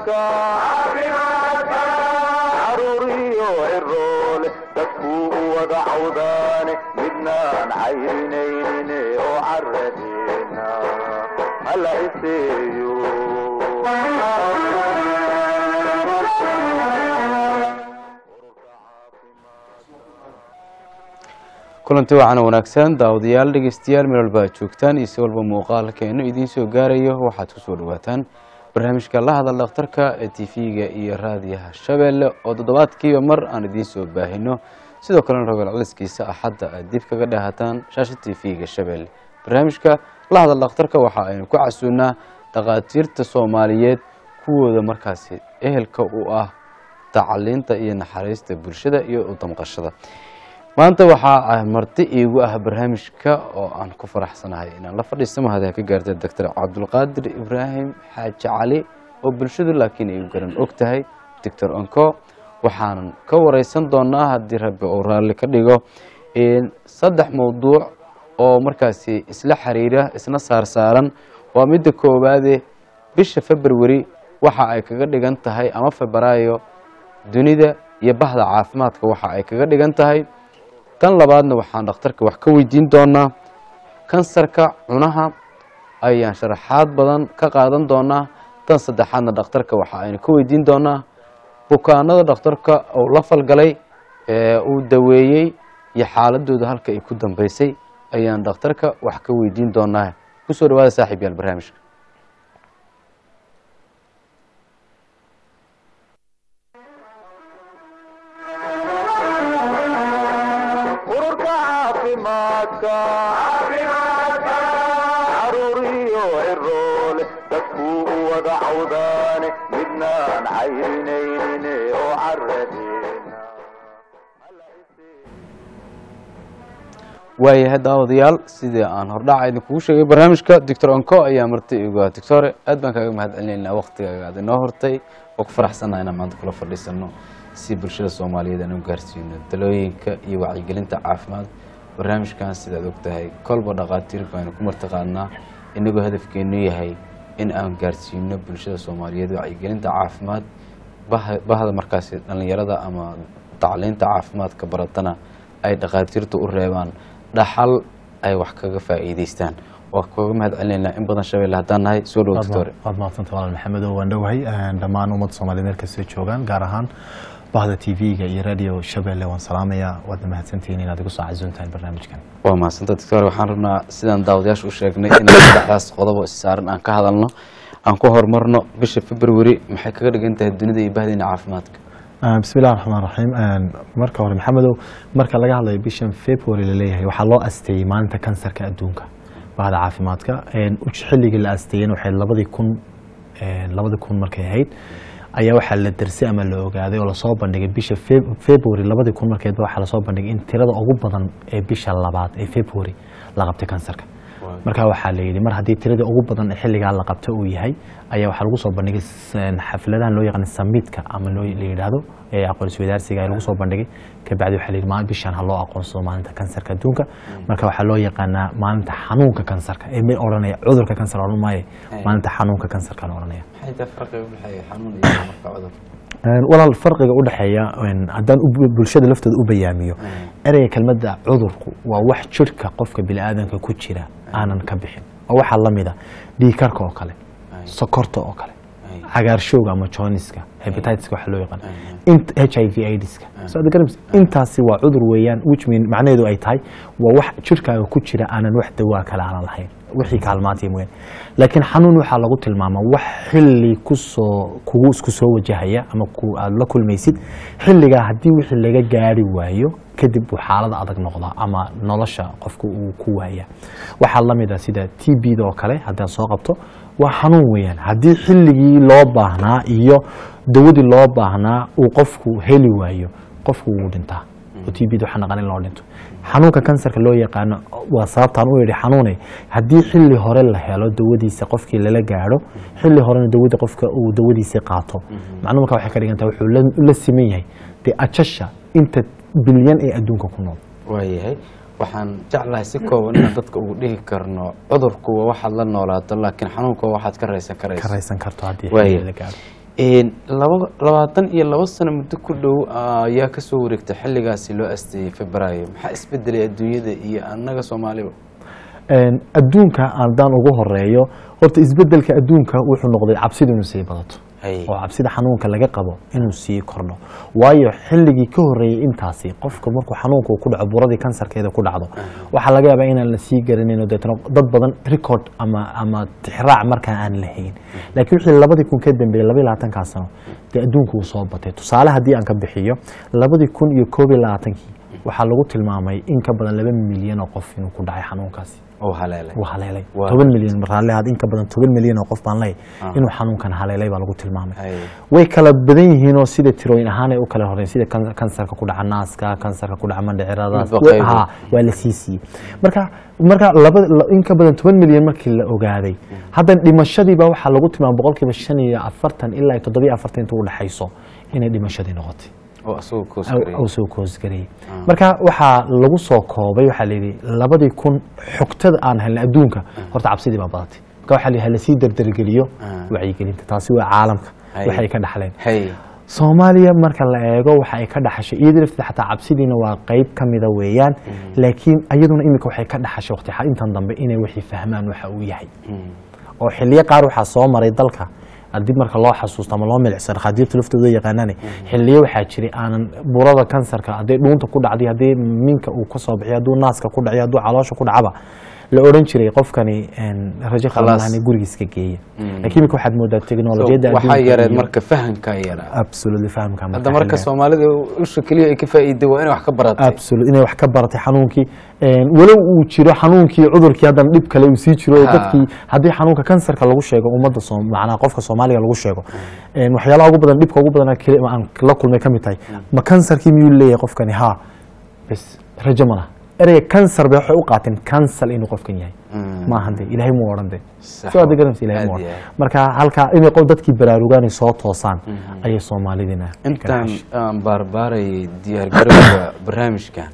caafimaadka caruuriyo ciroole dadkuu u wada cawdaane midnaan cayrinaynin oo caradeena hala iseeyo kulanti wacan wanaagsan daawadayaal dhegeystayaal meel walba aad joogtaan iyo si walba muuqaalkeenu idiin soo gaarayo waxaad kusoo dhawaataan barnaamijka la hadal dhakhtarka ee tv-ga iyo raadiyaha shabeelle oo toddobaadkiiba mar aan idiin soo baahino sidoo kalena rogaal celiskiisa axadda aad dib kaga dhahataan shaasha tv-ga shabeelle barnaamijka la hadal dhakhtarka waxa aynu ku casuunaa dhakhaatiirta soomaaliyeed kuwooda markaasi ehelka u ah tacaliinta iyo naxariista bulshada iyo u damqashada maanta waxaa marti iigu ah barnaamijka oo aan ku faraxsanahay inaan la fadhiista mahada ka gaartay doctor cabdulqaadir ibraahim xaaji cali oo bulshadu laakiin ay garan og tahay doctor onco waxaanan ka wareysan doonaa haddii rabbi uu raalli ka dhigo saddex mowduuc oo markaasi isla xiriira isna saarsaaran waa midda koowaade bisha february waxa ay kaga dhigan tahay ama febraayo dunida iyo bahda caafimaadka waxa ay kaga dhigan tahay tan labaadna waxaan dhakhtarka wax ka weydiin doonaa kansarka cunaha ayaan sharaxaad badan ka qaadan doonaa tan saddexaadna dhakhtarka waxa aynu ka weydiin doonaa bukaanada dhakhtarka uu la falgalay ee uu daweeyey iyo xaaladooda halka ay ku dambeysay ayaan dhakhtarka wax ka weydiin doonaa kusoo dhawaada saaxiib yaal barnaamijka ururka caafimaadka caruuriyo ciroole dadkuu u wada cawdaane midnaan cayrinaynin oo caradeena waayahay daawadayaal sidii aan hordhaca idinkugu sheegay barnaamijka doctor onco ayaa marti igu ah doctore aad baan kaaga mahad celinaynaa waktigaaga aad inoo hortay oo ku faraxsannaha inaan maanta kula fadhiisano si bulshada soomaaliyeed aan u gaarsiino dalooyinka iyo wacyigelinta caafimaad barnaamijkan sidaad og tahay kolba dhakhaatiir baanu ku martiqaadnaa inagoo hadafkeenu yahay in aan gaarsiino bulshada soomaaliyeed wacyigelinta caafimaad bah- bahda markaasi dhallinyarada ama tacliinta caafimaadka baratana ay dhakhaatiirtu u reebaan dhaxal ay wax kaga faa'iideystaan waa kaga mahad celinaynaa in badan shabeelle haddaan nahay soo dhowo doctore waad mahadsanta walaal maxamedo waan dhowahay dhammaan ummadda soomaliyeed meel kastoo joogaan gaar ahaan bahda tv-ga iyo radio shabeelle waan salaamayaa waadna mahadsantihiin inaad igu soo casuuntahay barnaamijkan waa mahadsanta doctore waxaan rabnaa sidaan daawadayaasha u sheegnay inaan saddexdaas qodob oo issaaran aan ka hadalno aan ku horumarno bisha february maxay kaga dhigan tahay dunida iyo bahdeena caafimaadka bismi illahi raxmaan raxiim marka hore maxamedow marka laga hadlayo bishan february laleeyahay waxaa loo asteeyey maalinta kansarka adduunka bahda caafimaadka xilligii la asteeyena waxay labadii kun labadii kun markay ahayd ayaa waxaa la dersay ama la ogaaday oo lasoo bandhigay bisha february labadii kun markeedba waxaa lasoo bandhigay in tirada ugu badan ee bisha labaad ee february la qabtay kansarka marka waxaa la yidhi mar haddii tiradii ugu badan ee xilligaa la qabta uu yahay ayaa waxaa lagu soo bandhigay xafladahan loo yaqaan samiidka ama loo la yidhaahdo ee aqoonsi wadaarsiga ayaa lagu soo bandhigay kabacdi waxaa la yidhi maalin bishan ha loo aqoonsado maalinta kansarka adduunka marka waxaa loo yaqaanaa maalinta xanuunka kansarka ee may odhanaya cudurka kansar odhan maaye maalinta xanuunka kansarka la odhanaya maxay tahay farqiga u dhexeeya xanuun iyo marka cudur walaal farqiga u dhexeeya haddaan u- bulshada laftooda u bayaamiyo ereyga kelmadda cudurku waa wax jirhka qofka bini'aadanka ku jira aanan ka bixin waa waxaa la mida dhiikarka oo kale sokorta oo kale cagaarshowga ama joniska hepatitiska waxa loo yaqaan int h i v aidska so ad garanaysa intaasi waa cudur weeyaan which mean macnaheedu ay tahay waa wax jirhkaaga ku jira aanan wax dawaa kale aanan lahayn wixii kaalmaantay mooyaan laakiin xanuun waxaa lagu tilmaamaa wax xilli kusoo kugu isku soo wajahaya ama ku aad la kulmaysid xilligaa haddii wixii laga gaari waayo kadib uu xaalada adag noqdaa ama nolosha qofka uu ku waaya waxaa la mid ah sida t b da oo kale haddaan soo qabto waa xanuun weeyaan haddii xilligii loo baahnaa iyo dawadii loo baahnaa uu qofku heli waayo qofku wuu dhintaa oo t b da waxaa naqan in loo dhinto xanuunka kansarka loo yaqaano waa sababtaan u yidhi xanuune haddii xilli hore la helo dawadiisa qofkii lala gaadho xilli horena dawadii qofka uu dawadiisii qaato macnuu marka waxay ka dhigantaha wuxuu la- la siman yahay dee ajasha inta bilyan ee adduunka ku nool waayahay waxaan jeclahay si kooban inaan dadka ugu dhihi karno cudurku waa waxaad la noolaato laakiin xanuunku waa waxaad ka raysan ka karayso raysan karto haddii Waaya. xilli la gaadho Een, laba labaatan iyo laba sano muddo ku dhow ayaa kasoo wareegtay xilligaasi loo asteeyey febraayo maxaa isbedelay adduunyada iyo annaga soomaaliba Een, adduunka haddaan ugu horeeyo horta isbedelka adduunka wuxuu noqday cabsida inuu sii badato Hay. oo cabsida xanuunka laga qabo inuu sii kordho waayo xilligii ka horeeyey intaasi qofka markuu xanuunka uu ku dhaco buradii kansarkeeda ku dhacdo waxaa laga yaabaa inaan la sii garanin oo deetana dad badan record ama ama tixraac markaa aan lahayn laakiin wixii labadii kun ka dambeeyey labaiyo labaatankaa sano dee adduunku uu soo batay tusaale haddii aan ka bixiyo labadii kun iyo koob iyo labaatankii waxaa lagu tilmaamay in ka badan laba milyan oo qof inuu ku dhacay xanuunkaasi oo haleelay uu haleelay Waa. toban milyan raalli ahaad in ka badan toban milyan oo qof baan leeyahay inuu xanuunkan haleelay baa lagu tilmaamay Hay. way kala badan yihiin oo sida tirooyin ahaan ay u kala horeyn sida kan- kansarka ku dhaca naaska kansarka ku dhaca mandhiciradaas Midba qayb. ha waa la sii siiyey marka marka laba la- in ka badan toban milyan markii la ogaaday haddan dhimashadiiba waxaa lagu tilmaamay boqolkiiba shan iyo afartan ilaa iyo toddobiyo afartan inta u dhexayso inay dhimashadii noqotay oo asagoo koos aw- gareeyay. aw soo koosgareeyey marka waxaa lagu soo koobay waxaa layidhi labadii kun xogtada aan helnay adduunka horta cabsidii baa badatay marka waxaa layidhi halasii dardargeliyo Ah. wacyigelinta taasi waa caalamka Hay. waxay ka dhaxleen hay soomaaliya marka la eego waxa ay ka dhaxashay iyada lafteeda xataa cabsidiina waa qeyb ka mida weeyaan laakiin iyaduna iminka waxay ka dhaxashay waqti xa- intan dambe inay wixii fahmaan waxa uu yahay oo xiliyo qaar waxaa soo maray dalka haddii marka loo xasuusto ama loo milicsano khadiirta laftooda yaqaanane xiliyo waxaa jiray aanan burada kansarka haddii dhuunta ku dhacday haddii minka uu ka soo bixiyo hadduu naaska ku dhaciyo hadduu caloosha ku dhacaba la odhan jiray qofkani een, rajo Khalaas. qalmalahani gurigiiska geeya laakiin iminka waxaad moodaa teknolojiyadda waxaa adduunka yareed iyo- marka fahamkaa yaraa absolutely fahamka hadda marka xilligan. soomaalida usha keliya ay ka faa'iiday waa inay wax ka baratay absolute inay wax ka baratay xanuunkii Een, walow uu jiro xanuunkii cudurkii haddana dhib kale uu sii jiro oo Ha. dadkii haddii xanuunka kansarka lagu sheego ummadda Soom- macnaha qofka soomaaliga lagu sheego Een, waxyaalaha ugu badan dhibka ugu badan aan la kulmay ka mid tahay ma kansarkii miyuu leeyahay qofkani ha bes rajo ma laha ereyga kansar bay waxay u qaateen kansal inuu qofkan yahay maahan de ilaahay muu odhan de Sax. soo adeeg garanaysa ilaahay muu Aad iyo odhan aad. marka halkaa inay qof dadkii baraarugaan ay soo toosaan ayay soomaalidina ka intaan dhaxashay. aan baarbaarayay diyaargarowga barnaamijkan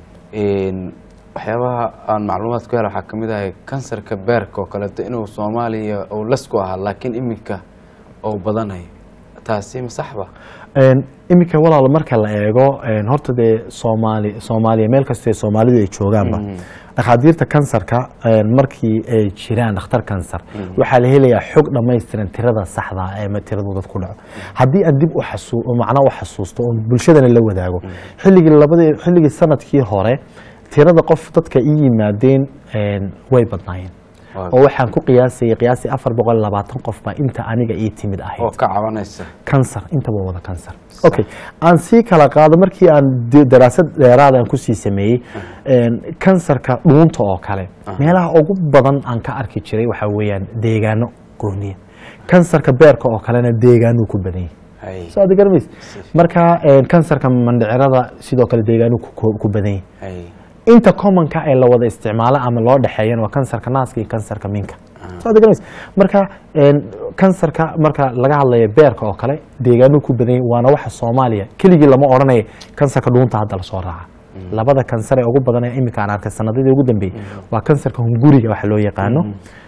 een, waxyaabaha aan macluumaad ku hela waxaa ka mid ahay kansarka beerka oo kaleeto inuu soomaaliya uu lasku ahaa laakiin iminka uu badanayo taasi ma saxba Een, iminka walaal marka la eego een, horta dee soomaali soomaaliya meel kastee soomaalidu ay joogaanba dhakhaatiirta kansarka een, markii ay jiraan dhakhtar kansar waxaa la helayaa xog dhammaystiran tirada saxda ah ee ma tiradu dad ku dhaco haddii aan dib u xasuu macnaa u xasuusto oo bulshadana la wadaago xilligii labadii xilligii sanadkii hore tirada qof dadka ii yimaadeen een, way badnaayeen Waa. oo waxaan ku qiyaasayay qiyaasii afar boqol iyo labaatan qof baa inta aniga ii timid ahayd oo ka cabanaysa kansar intaba wada kansar okay aan sii kala qaado markii aan de- daraasad dheeraad aan kusii sameeyey een, kansarka dhuunta oo kale meelaha ugu badan aan ka arki jiray waxaa weeyaan deegaano gooniya kansarka beerka oo kalena deegaanuu ku badan yahay hay soo aad garamays marka een, kansarka mandhicirada sidoo kale deegaanuu ku- ku ku badan yahay hay inta commonka ee la wada isticmaalo ama loo dhexeeyana waa kansarka naaska iyo kansarka minka Soo aad garanaysa? marka een, kansarka marka laga hadlayo beerka oo kale deegaanuu ku badan yahay waana waxa soomaaliya keligii lama odhanayo kansarka dhuunta hadda lasoo raaca labada kansar ee ugu badan ee iminka aan arkay sanadadii ugu dambeeyey waa kansarka hunguriga waxa loo yaqaano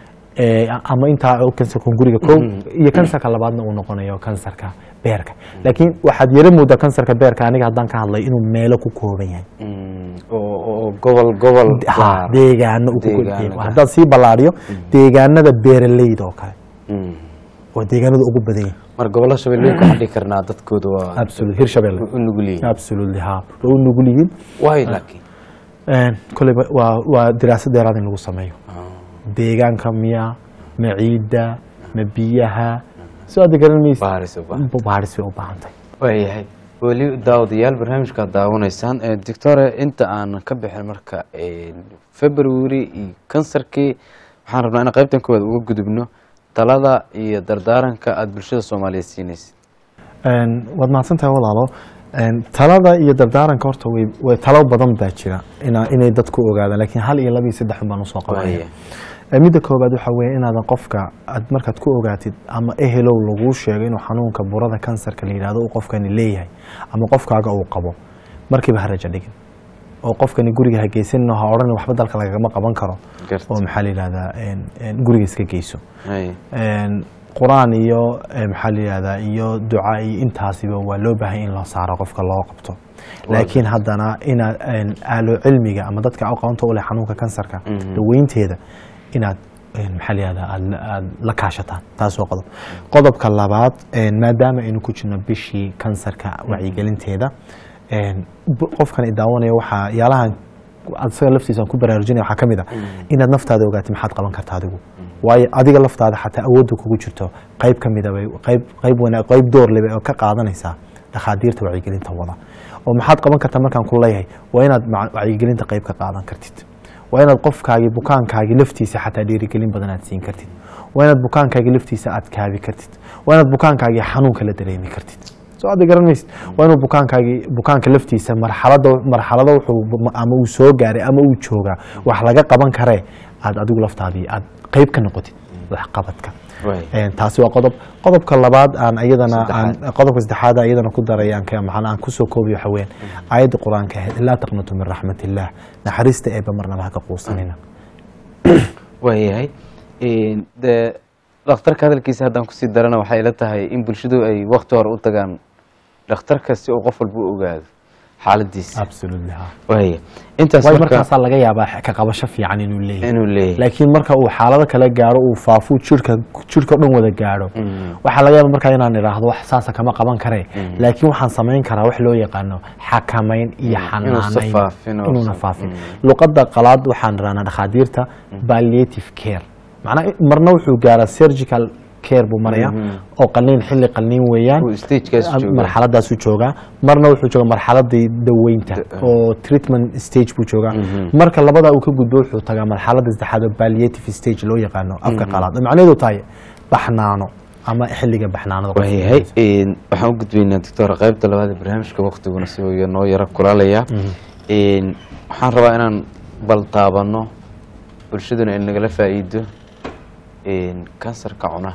Ee, ama intaa kansarka hunguriga kow iyo kansarka labaadna uu noqonayo kansarka beerka laakiin waxaad yara moodaa kansarka beerka aniga haddaan ka hadlayo inuu meelo ku kooban yahay Mm, oo oo gobol gobol ha gaar. deegaano uu ku Deegaano kordhiyay gaar. haddaan sii ballaariyo deegaanada beeraleyda oo kale Mm. oo deegaanada ugu badan yahay mar gobollo shabeellooyin waxaan dhihi karnaa dadkooda waa absolute hirshabelle u nugul yihiin absolutely ha way u nugul yihiin waay laakiin Een, koleyba waa waa diraasad dheeraad in lagu sameeyo deegaanka miya ma ciidda ma biyaha soo aad garan maysa baaris u baahan baaris bay u baahan tahay waayahay weli daawadayaal barnaamijkaad daawanaysaan Eh, doctore inta aan ka bixin marka eh, february iyo kansarkii waxaan rabnaa in qaybtan koowaad uga gudubno talada iyo dardaaranka aada bulshada soomaaliyeed siinaysid Een, waad mahadsantahay walaalo Een, talada iyo dardaaranka horta way way talo badan baa jira ina inay dadku ogaadaan laakiin hal iyo laba iyo saddex baan usoo qabanaya Waaya. Ee, midda koobaad waxaa weeye inaadan qofka aad markaad ku ogaatid ama ehelow laguu sheego inuu xanuunka burada kansarka la yidhahdo uu qofkani leeyahay ama qofkaaga uu qabo markiiba ha rajo dhigin oo qofkani guriga ha geysanin oo ha odhan waxba dalka lagagama qaban karo Garta. oo maxaa la yidhahdaa een, een, guriga iska geyso Hay. Een, qur-aan iyo eh, maxaa la yihahdaa iyo duca iyo intaasiba waa loo baahan in loo saaro qofka loo qabto laakiin haddana inaad een, aalo cilmiga ama dadka aqoonta u leh xanuunka kansarka daweynteeda inaad een, maxaa la yihahdaa aad la- aad la kaashataan taas waa qodob qodobka labaad een, maadaama aynu ku jirno bishii kansarka wacyigelinteeda een, bu- qofkan i daawanaya waxaa yaalahan asaga laftiisa aan ku baraarujinaya waxaa ka mid a inaad naftaada ogaatid maxaad qaban karta adigu waayo adiga laftaada xataa awoodda kugu jirto qayb ka mida bay qayb qayb wanaag qayb door leh bay oo ka qaadanaysaa dhakhaatiirta wacyigelinta wada oo maxaad qaban kartaa markaan ku leeyahay waa inaad maca- wacyigelinta qayb ka qaadan kartid waa inaad qofkaagii bukaankaagii laftiisa xataa dhiirigelin badan aad siin kartid waa inaad bukaankaagii laftiisa aad kaabi kartid waa inaad bukaankaagii xanuunka la dareemi kartid soo aad garan maysid waa inuu bukaankaagii bukaanka laftiisa marxalada marxalado wuxuu ama uu soo gaaray ama uu joogaa wax laga qaban karee aad adigu laftaadii aad qayb ka noqotid waxqabadka Waay. Een, taasi waa qodob qodobka labaad aan iyadana aan Saddexaad. qodobka saddexaad aan iyadana ku daray aan ka maxaan aan kusoo koobiyo waxa weeyaan aayadda qur-aanka ahayd laa taqnatu min raxmatillah naxariista eebba marnaba ha ka quusanina waayahay Een, dee dhakhtarka hadalkiisa haddaan kusii darana waxay ila tahay in bulshadu ay wakti hore u tagaan dhakhtarka si uu qof walba u ogaado xaaladiisa absolutely ha waaya intaas waayo marka markaasaa laga yaabaa ka qabasho fiican inuu leeyahay inuu leeyahay laakiin marka uu xaalado kale gaaro uu faafuu jirka jirka o dhan wada gaadho waxaa laga yaaba markaa inaan idhaahdo wax saasa kama qaban kare laakiin waxaan samayn karaa wax loo yaqaano xakamayn iyo inuusa xanaanayn faafin oo inuuna san- faafin luqadda qalaad waxaan idhahnaa dhakhaatiirta palliative care macnaa marna wuxuu gaaraa surgical care buu maraya oo qalniin xilli qalniin weeyaan Uu stagekaas joogaa. marxaladaasu joogaa marna wuxuu joogaa marxaladii daweynta oo treatment stage buu joogaa marka labadaa uu ka gudbo wuxuu tagaa marxalada saddexaad oo palliative stage loo yaqaano afka qalaad oo macnaheedu tahay baxnaano ama xilliga baxnaanada qofka waayahay Een, waxaan u gudbaynaa doctor qaybta labaad ee barnaamijka waktiguna si uu noo yaro kulaalaya Een, waxaan rabaa inaan bal taabano bulshaduna ay nagala faa'iido Een, kansarka cunaha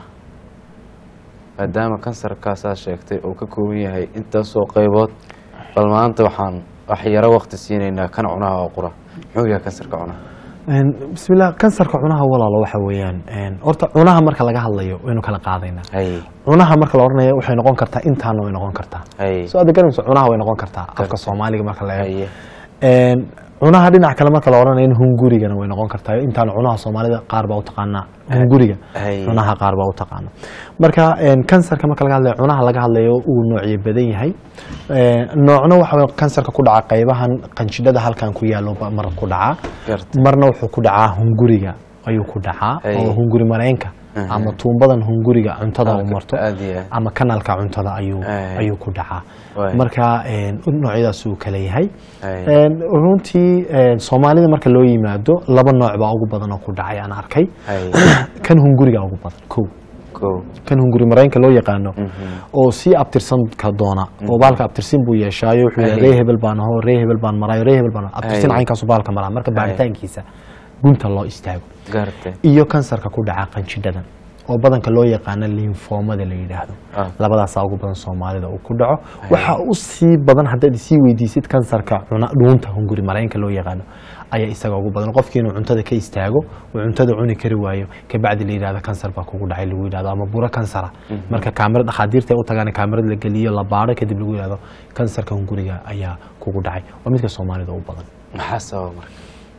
maadaama kansarkaasaa sheegtay oo ka kooban yahay intaasoo qaybood bal maanta waxaan wax yaro wakti siinaynaa kan cunaha oo qura muxuu yahay kansarka cunaha Een, bismillah kansarka cunaha walaalo waxa weeyaan een, horta cunaha marka laga hadlayo waynu kala qaadaynaa hay cunaha marka la oranayo waxay noqon kartaa intaana way noqon kartaa hay soo aad garanayso cunaha way noqon kartaa afka soomaaliga marka la eego haye Een, cunaha dhinac kale marka la oranayo hungurigana way noqon kartaa intaan cunaha soomaalida qaar baa u taqaanaa hunguriga Hay. cunaha qaar baa u taqaana marka een, kansarka marka laga hadlayo cunaha laga hadlayo uu noocyo badan yahay Een, noocna waxa weeye kansarka ku dhaca qaybahan qanjidhada halkan ku yaalo ba mar ku dhaca Garta. marna wuxuu ku dhacaa hunguriga ayuu ku dhacaa Hay. oo hunguri mareenka ama tuumbadan hunguriga cuntada u marto aad iyo aad. ama kanaalka cuntada ayuu Ay. ayuu ku dhacaa Waay. marka een, noocyadaas uu kala yahay Ay. Een, runtii een, soomaalida marka loo yimaado laba nooc baa ugu badan oo ku dhacay aan arkay hay kan hunguriga ugu badan kow kow kan hunguri mareenka loo yaqaano oo sii abtirsanka doona oo baalka abtirsin buu yeeshaayo wuxuu Ay. yahay ree hebel baan aho ree hebel baan maraayo ree hebel baan aho. abtirsin Ay. caynkaasu baalka maraa marka baaritaankiisa gunta loo istaago gartay iyo kansarka ku dhaca qanjidhadan oo badanka loo yaqaano linfoomada la yidhaahdo Ah. labadaasaa ugu badan soomaalida uu ku dhaco waxa u sii badan haddaad isii weydiisid kansarka cuna dhuunta hunguri mareenka loo yaqaano ayaa isaga ugu badan qofkii inuu cuntada ka istaago uu cuntada cuni kari waayo kabacdi la yidhahdo kansar baa kugu dhacay lagu yidhahdo ama buro kansara marka kaamira dhakhaatiirta ay u tagaan kaamirad la geliyo la baaro kadib lagu yidhahdo kansarka hunguriga ayaa kugu dhacay waa midka soomaalida u badan maxaa sababa marka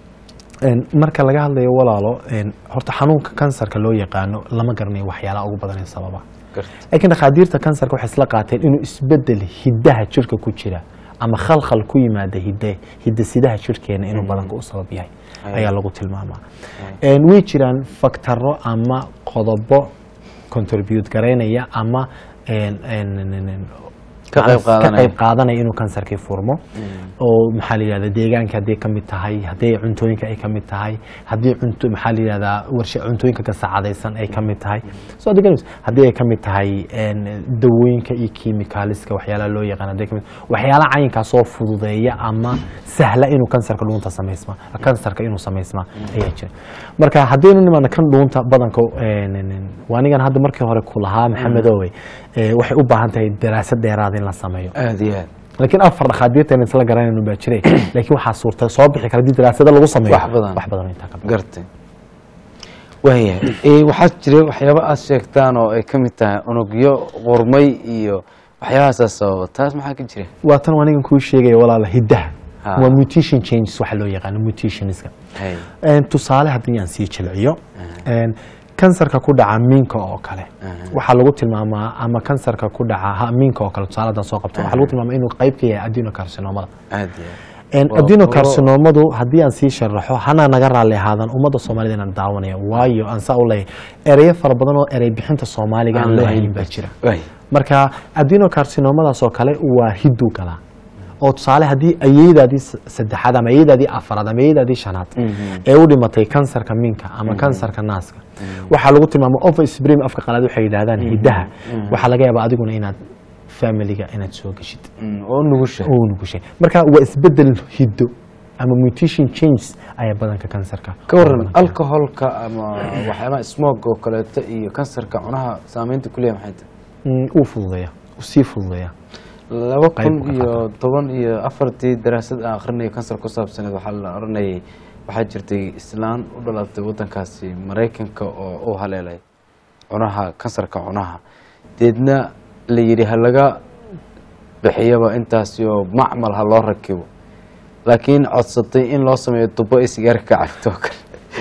Een, marka laga hadlayo walaalo een, horta xanuunka kansarka loo yaqaano lama garanayo waxyaalaha ugu badan ee sababa garta laakiin dhakhaatiirta kansarka waxay isla qaateen inuu isbedel hiddaha jirka ku jira ama khalkhal ku yimaada hidde hidasidaha jirkeena inuu badanka u sabab yahay ayaa lagu tilmaamaa Een, way jiraan faktaro ama qodobo contribute garaynaya ama een, een, een, een, Ka qayb qaadanaya. ka qayb qaadanaya inuu kansarkii furmo oo maxaa la yidhahda deegaanka hadday ka mid tahay haddii cuntooyinka ay ka mid tahay haddii cunto maxaa la yidhahdaa warsha cuntooyinka gasacadaysan ay ka mid tahay soo deganayso haddii ay ka mid tahay een, dawooyinka iyo kiimikaaliska waxyaalaha loo yaqaan hadday ka mid waxyaalaha cayinkaas oo fududeeya ama sahla inuu kansarka dhuunta samaysma kansarka inuu samaysma ayaa jira marka haddaynu nimaana kan dhuunta badanka een, een, een, waa anigan hadda markii hore ku lahaa maxamedowe ee, waxay u baahan tahay daraasad dheeraad in la sameeyo aad iyo aad laakiin afar dhakhaatiirtan isla garanaynu baa jiray laakiin waxaa suurta soo bixi kara haddii daraasado lagu sameeyo Wax badan. wax badan oo intaa ka badan gartay waayahay Eh, waxaa jira waxyaaba aad sheegtaan oo ay ka mid tahay unugyo qurmay iyo waxyaabahaasa sababa taas maxaa ka jira waa tan anigan kuu sheegaya walaala hiddaha Ha. waa mutation changes waxa loo yaqaano mutationska Hay. Een, tusaale haddii aan sii jilciyo een, kansarka ku dhaca miinka oo kale waxaa lagu tilmaamaa ama kansarka ku dhaca ha, miinka oo kale tusaale haddaan soo qabto waxaa lagu tilmaamaa inuu qayb ka yahay adenocarcinomada aad iyo aad Een, Waa adenocarcinomadu haddii aan sii sharaxo hana naga raalli ahaadan ummadda soomaalida inaan daawanaya waayo aan saa u leeyahay ereyo fara badan oo erey bixinta soomaaliga aan loo helin baa jira waay marka adenocarcinomadaas oo kale waa hiddu galaa oo tusaale haddii ayeydaadii s- saddexaad ama ayeydaadii afaraad ama ayeydaadii shanaad ee u dhimatay kansarka minka ama kansarka naaska waxaa lagu tilmaama offspring afka qalaad waxay yidhaahdaan hiddaha waxaa laga yaabaa adiguna inaad familiga inaad soo geshid Mm, oo nugusha oo nugushay marka waa isbedel hiddo ama mutation changes ayaa badanka kansarka ka waran alcoholka ama waxyaabaha smog oo kaleeto iyo kansarka cunaha saameynta ku leeyahay maxay tahay Mm, uu fududeeya uu sii fududeeya laba Qayb kun ka iyo toban iyo afartii daraasad aan akhrinayo kansar ku saabsaneed waxaa la oranayay waxaa jirtay islaan u dhalatay wadankaasi maraykanka oo u haleelay cunaha kansarka cunaha deedna la yidhi ha laga bixiyaba intaasi oo macmal ha loo rakibo laakiin codsatay in loo sameeyo tubo ay sigaarka ka cabto oo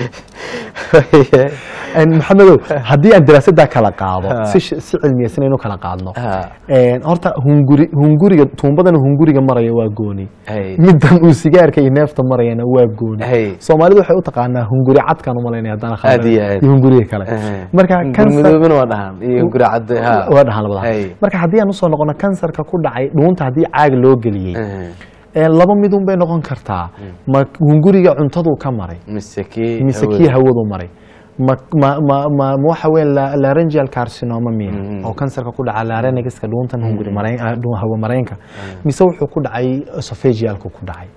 kale Een, maxamedow haddii aan daraasaddaa kala qaado Ha. si sh- si cilmiyeysan aynu kala qaadno Ha. Een, horta hunguri hunguriga tuumbadan hunguriga maraya waa gooni Hay. midan uu sigaarka iyo neefta marayana waa gooni Hay. soomaalidu waxay u taqaanaa hunguri cadkaan u malaynaya haddaan Aad iyo aad. iyo hunguriga kale marka kansar gurmidoobina waa dhahaan iyo guracadde ha waa dhahaan labada Hay. marka haddii aan usoo noqono kansarka ku dhacay dhuunta haddii caag loo geliyey Eh, Een, laba midun bay noqon kartaa ma hunguriga cuntaduu ka maray mise kii mise hawada. kii hawadu maray ma ma ma ma ma waxa weeye la- laryngeal carcinoma miya oo kansarka ku dhaca larynxka dhuuntan hunguri marayn ah, dhuun hawo mareenka mise wuxuu ku dhacay esophagealku ku dhacay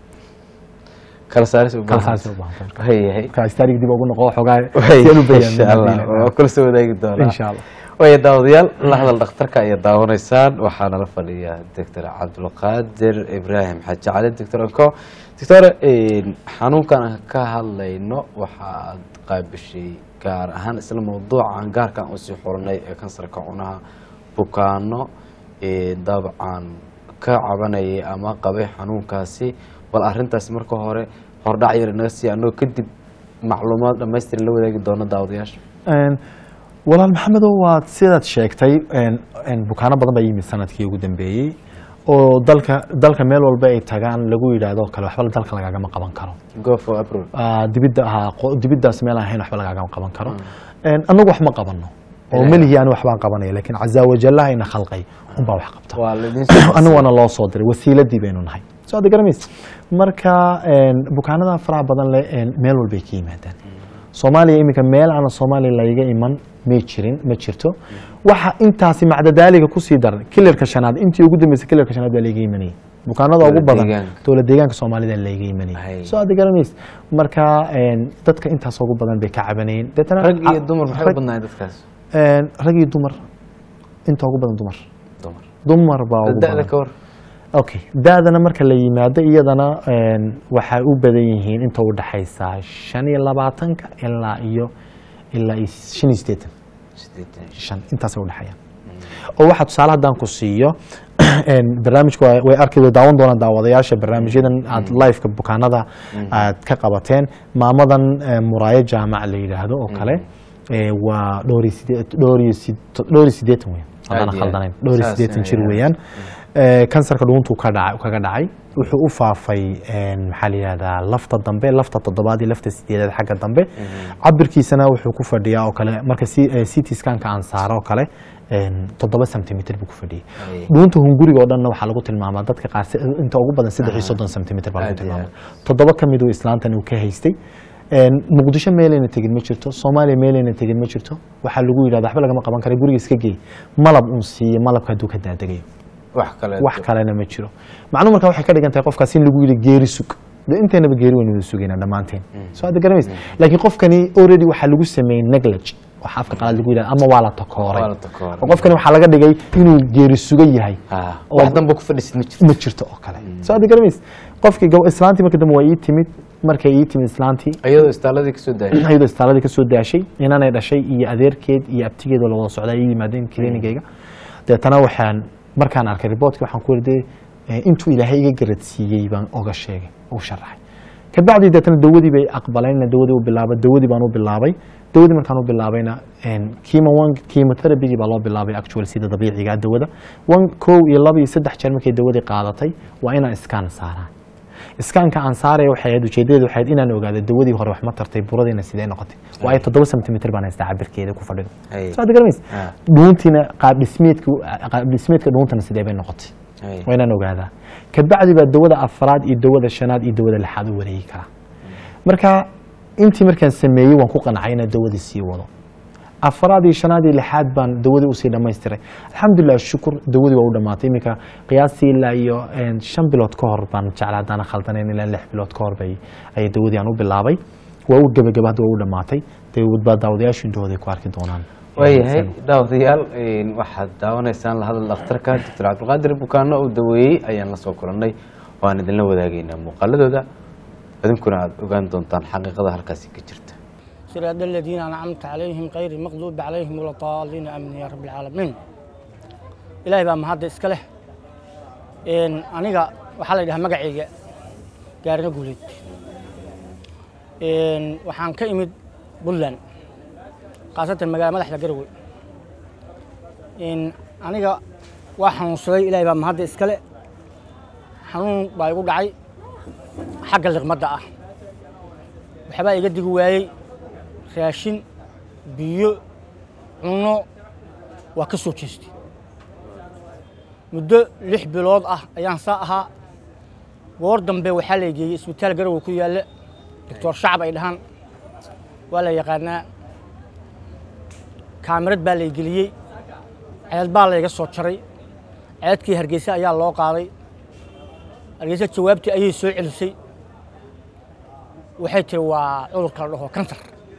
kala saaris u kala baahan. saarsi u baahan tahay. Hay, hay. marka istaarig dib ugu noqo xogaa Hay, si aan u insha Allah bayaano waa kula soo wadaagi doonaa insha Allah waya daawadayaal la hadal dhakhtarka ayaa daawanaysaan waxaa nala fadhiya doctor cabdulqaadir ibraahim xaaji cali doctor anko doctor xanuunkan aan ka hadlayno waxaad qaabishay gaar ahaan isla mawduucan gaarkan usii xulanay ee kansarka cunaha bukaano ee dabcan ka cabanayay ama qabay xanuunkaasi bal arintaasi marka hore hordhac yar naga sii anoo kadib macluumaad dhamaystiran la wadaagi doono daawadayaasha Een, walaal maxamedow waad sidaad sheegtay een, een, bukaano badan baa yimid sanadkii ugu dambeeyey oo dalka dalka meel walba ay tagaan lagu yidhaahdo kale waxba dalka lagagama qaban karo go for april Ah, dibidda ha qo- dibiddaas meel aan ahayn waxba lagagama qaban karo Een, annagu wax ma qabano oo Ilaahay. melihii ani waxbaan qabanaya laakiin cazaa wajallaha ina khalqay unbaa wax qabta waa laidin soo aniguna loo soo diray wasiiladii baynu nahay soo ada garamays marka een, bukaanada faraha badan leh een, meel walbay ka yimaadaan soomaaliya iminka meel aan soomaaliya layga iman may jirin ma jirto waxa intaasi macdadaaliga kusii daran kilarka shanaad intii ugu dambeysay kilarka shanaad baa layga imanayay bukaanada ugu Dowlad badan deegaanka. dowlad deegaanka soomaalida layga Hay. imanayay soo ada garamays marka een, dadka intaas ugu badan bay ka cabanayeen deetana rag iyo dumar maxay u rag- badnaayeen dadkaas een, rag iyo dumar inta ugu badan dumar dumar dumar baa ugu da-da badan ka war okay da-dana marka la yimaado iyadana een, waxay u badan yihiin inta u dhaxaysa shan iyo labaatanka ilaa iyo ilaa iyo shan iyo siddeetan sideetan shan intaasay udhexeeyaan oo waxaa tusaale haddaan ku siiyo een, barnaamijku waa- way arki way daawan doonaan daawadayaasha barnaamijyadan aad liveka bukaanada aad ka qabateen maamadan eh, muraayo jaamac la yidhaahdo oo kale eh, waa dhowr iyo sideed- dhowr iyo sid- dhowr iyo siddeetan weyn haddaan Aad iyo khaldanayn aad. dhowr iyo Saas siddeetan jir weeyaan. weeyaan Eh, kansarka dhuuntuu ka dhacay kaga dhacay wuxuu u faafay een, maxaa la yihahdaa lafta dambe lafta toddobaad iyo lafta sideedaad xagga dambe cabirkiisana wuxuu ku fadhiyaa oo kale marka ct scanka aan saaro oo kale een, toddoba centimitr buu ku fadhiyay Ay. dhuunta hunguriga oo dhanna waxaa lagu tilmaamaa dadka qaar si- inta ugu badan saddex iyo soddon centimitr baa lagu Aad iyo tilmaama toddoba ka mid uu islaantan uu ka haystay Een, muqdisho meelayna tegin ma jirto soomaaliya meelayna tegin ma jirto waxaa lagu yidhahda waxba lagama qaban kara guriga iska geey malab uun siiye malabka hadduu ka daadagayo wax kale wax kalena ma jiro macnuu marka waxay ka dhigan tahay qofkaas in lagu yidhi geeri sug de inteynaba geeri waynu wada sugaynaa dhammaanteen soo hadda garamays laakiin qofkani already waxaa lagu sameeyey neglage waxa afka qalaad lagu yidhahda ama waa la takooray Waa la takooray. oo qofkani waxaa laga dhigay inuu geeri suga yahay Ah, oo- wax danba ku fadhisid ma jirto ma jirto oo kale soo hadda garamays qofkii gab- islaantii marka dambe waa ii timid markay ii timid islaantii iyadoo istaaladii kasoo daayay iyadoo istaaladii kasoo daashay inanay dhashay iyo adeerkeed iyo abtigeed oo la wada socdaa ii yimaadeen kliinigayga deetana waxaan markaan arkay riboortkii waxaan ku wari intuu ilaahay iga garadsiiyey baan oga sheegay u sharaxay kabacdi deetana dawadii bay aqbaleen dawadii u bilaabay dawadii baan u bilaabay dawadii markaan u bilaabayna chemo one chemotherapygii baa loo bilaabay actual sida dabiiciga ah dawada one kow iyo laba iyo saddex jeer markay dawadii qaadatay waa inaan iskaan saaraan iskaanka aan saaraya waxay ahayd ujeedadeedu waxay ahayd inaan ogaado dawadii hore wax ma tartay buradiina sidee noqotay waayo toddoba sentimitir baan haystaa cabirkeeda ku fadhido Ay. soo garamays Ah. dhuuntiina qaab dhismeedka qaab dhismeedka dhuuntana sidee bay noqotay Ay. waa inaan ogaadaa kabacdi baa dawada afraad iyo dawada shanaad iyo dawada lixaad u wareegi karaa marka intii markaan sameeyey waan ku qancay inaan dawadii sii wado afraad iyo shanaad iyo lixaad baan dawadii usii dhammaystiray alxamdulilah shukur dawadii waa u dhammaatay iminka qiyaastii ilaa iyo een, shan bilood ka hor baan jeclaa haddaan khaldanayn ilaa lix bilood ka hor bay ayay dawadii aan u bilaabay waa u gebagaba hadda waa u dhammaatay dawad baa daawadayaashu indhahooda ku arki doonaan waayahay daawadayaal een, waxaad daawanaysaan la hadal dhakhtarka doctor cabdilqaadir bukaano uu daweeyey ayaan la soo kulannay waan idinla wadaagaynaa muuqaaladooda idinkuna aad ogaan doontaan xaqiiqada halkaasi ka jirta صراط الذين أنعمت عليهم غير المغضوب عليهم ولا الضالين آمين يا رب العالمين إلهي بقى mahadda iska leh een aniga waxaa la yidhahaa magacayga gaarina guuleed een waxaan ka imid puntland khaasatan magaalada madaxda garowe een aniga waa xanuunsaday ilaahay baa mahadda iska leh xanuun baa igu dhacay xagga liqmadda ah waxbaa iga digi waayey raashin biyo cunno waa ka soo jeestay muddo lix bilood ah ayaan saa ahaa goor dambe waxaa la geeyey isbitaal garowe ku yaalla doctor shacab ay dhahaan waa la yaqaanaa kaamirad baa lay geliyey ceed baa layga soo jaray ceedkii hargeysa ayaa loo qaaday hargeysa jawaabtii ayay soo celisay waxay tiri waa cudurka la dhaho kansar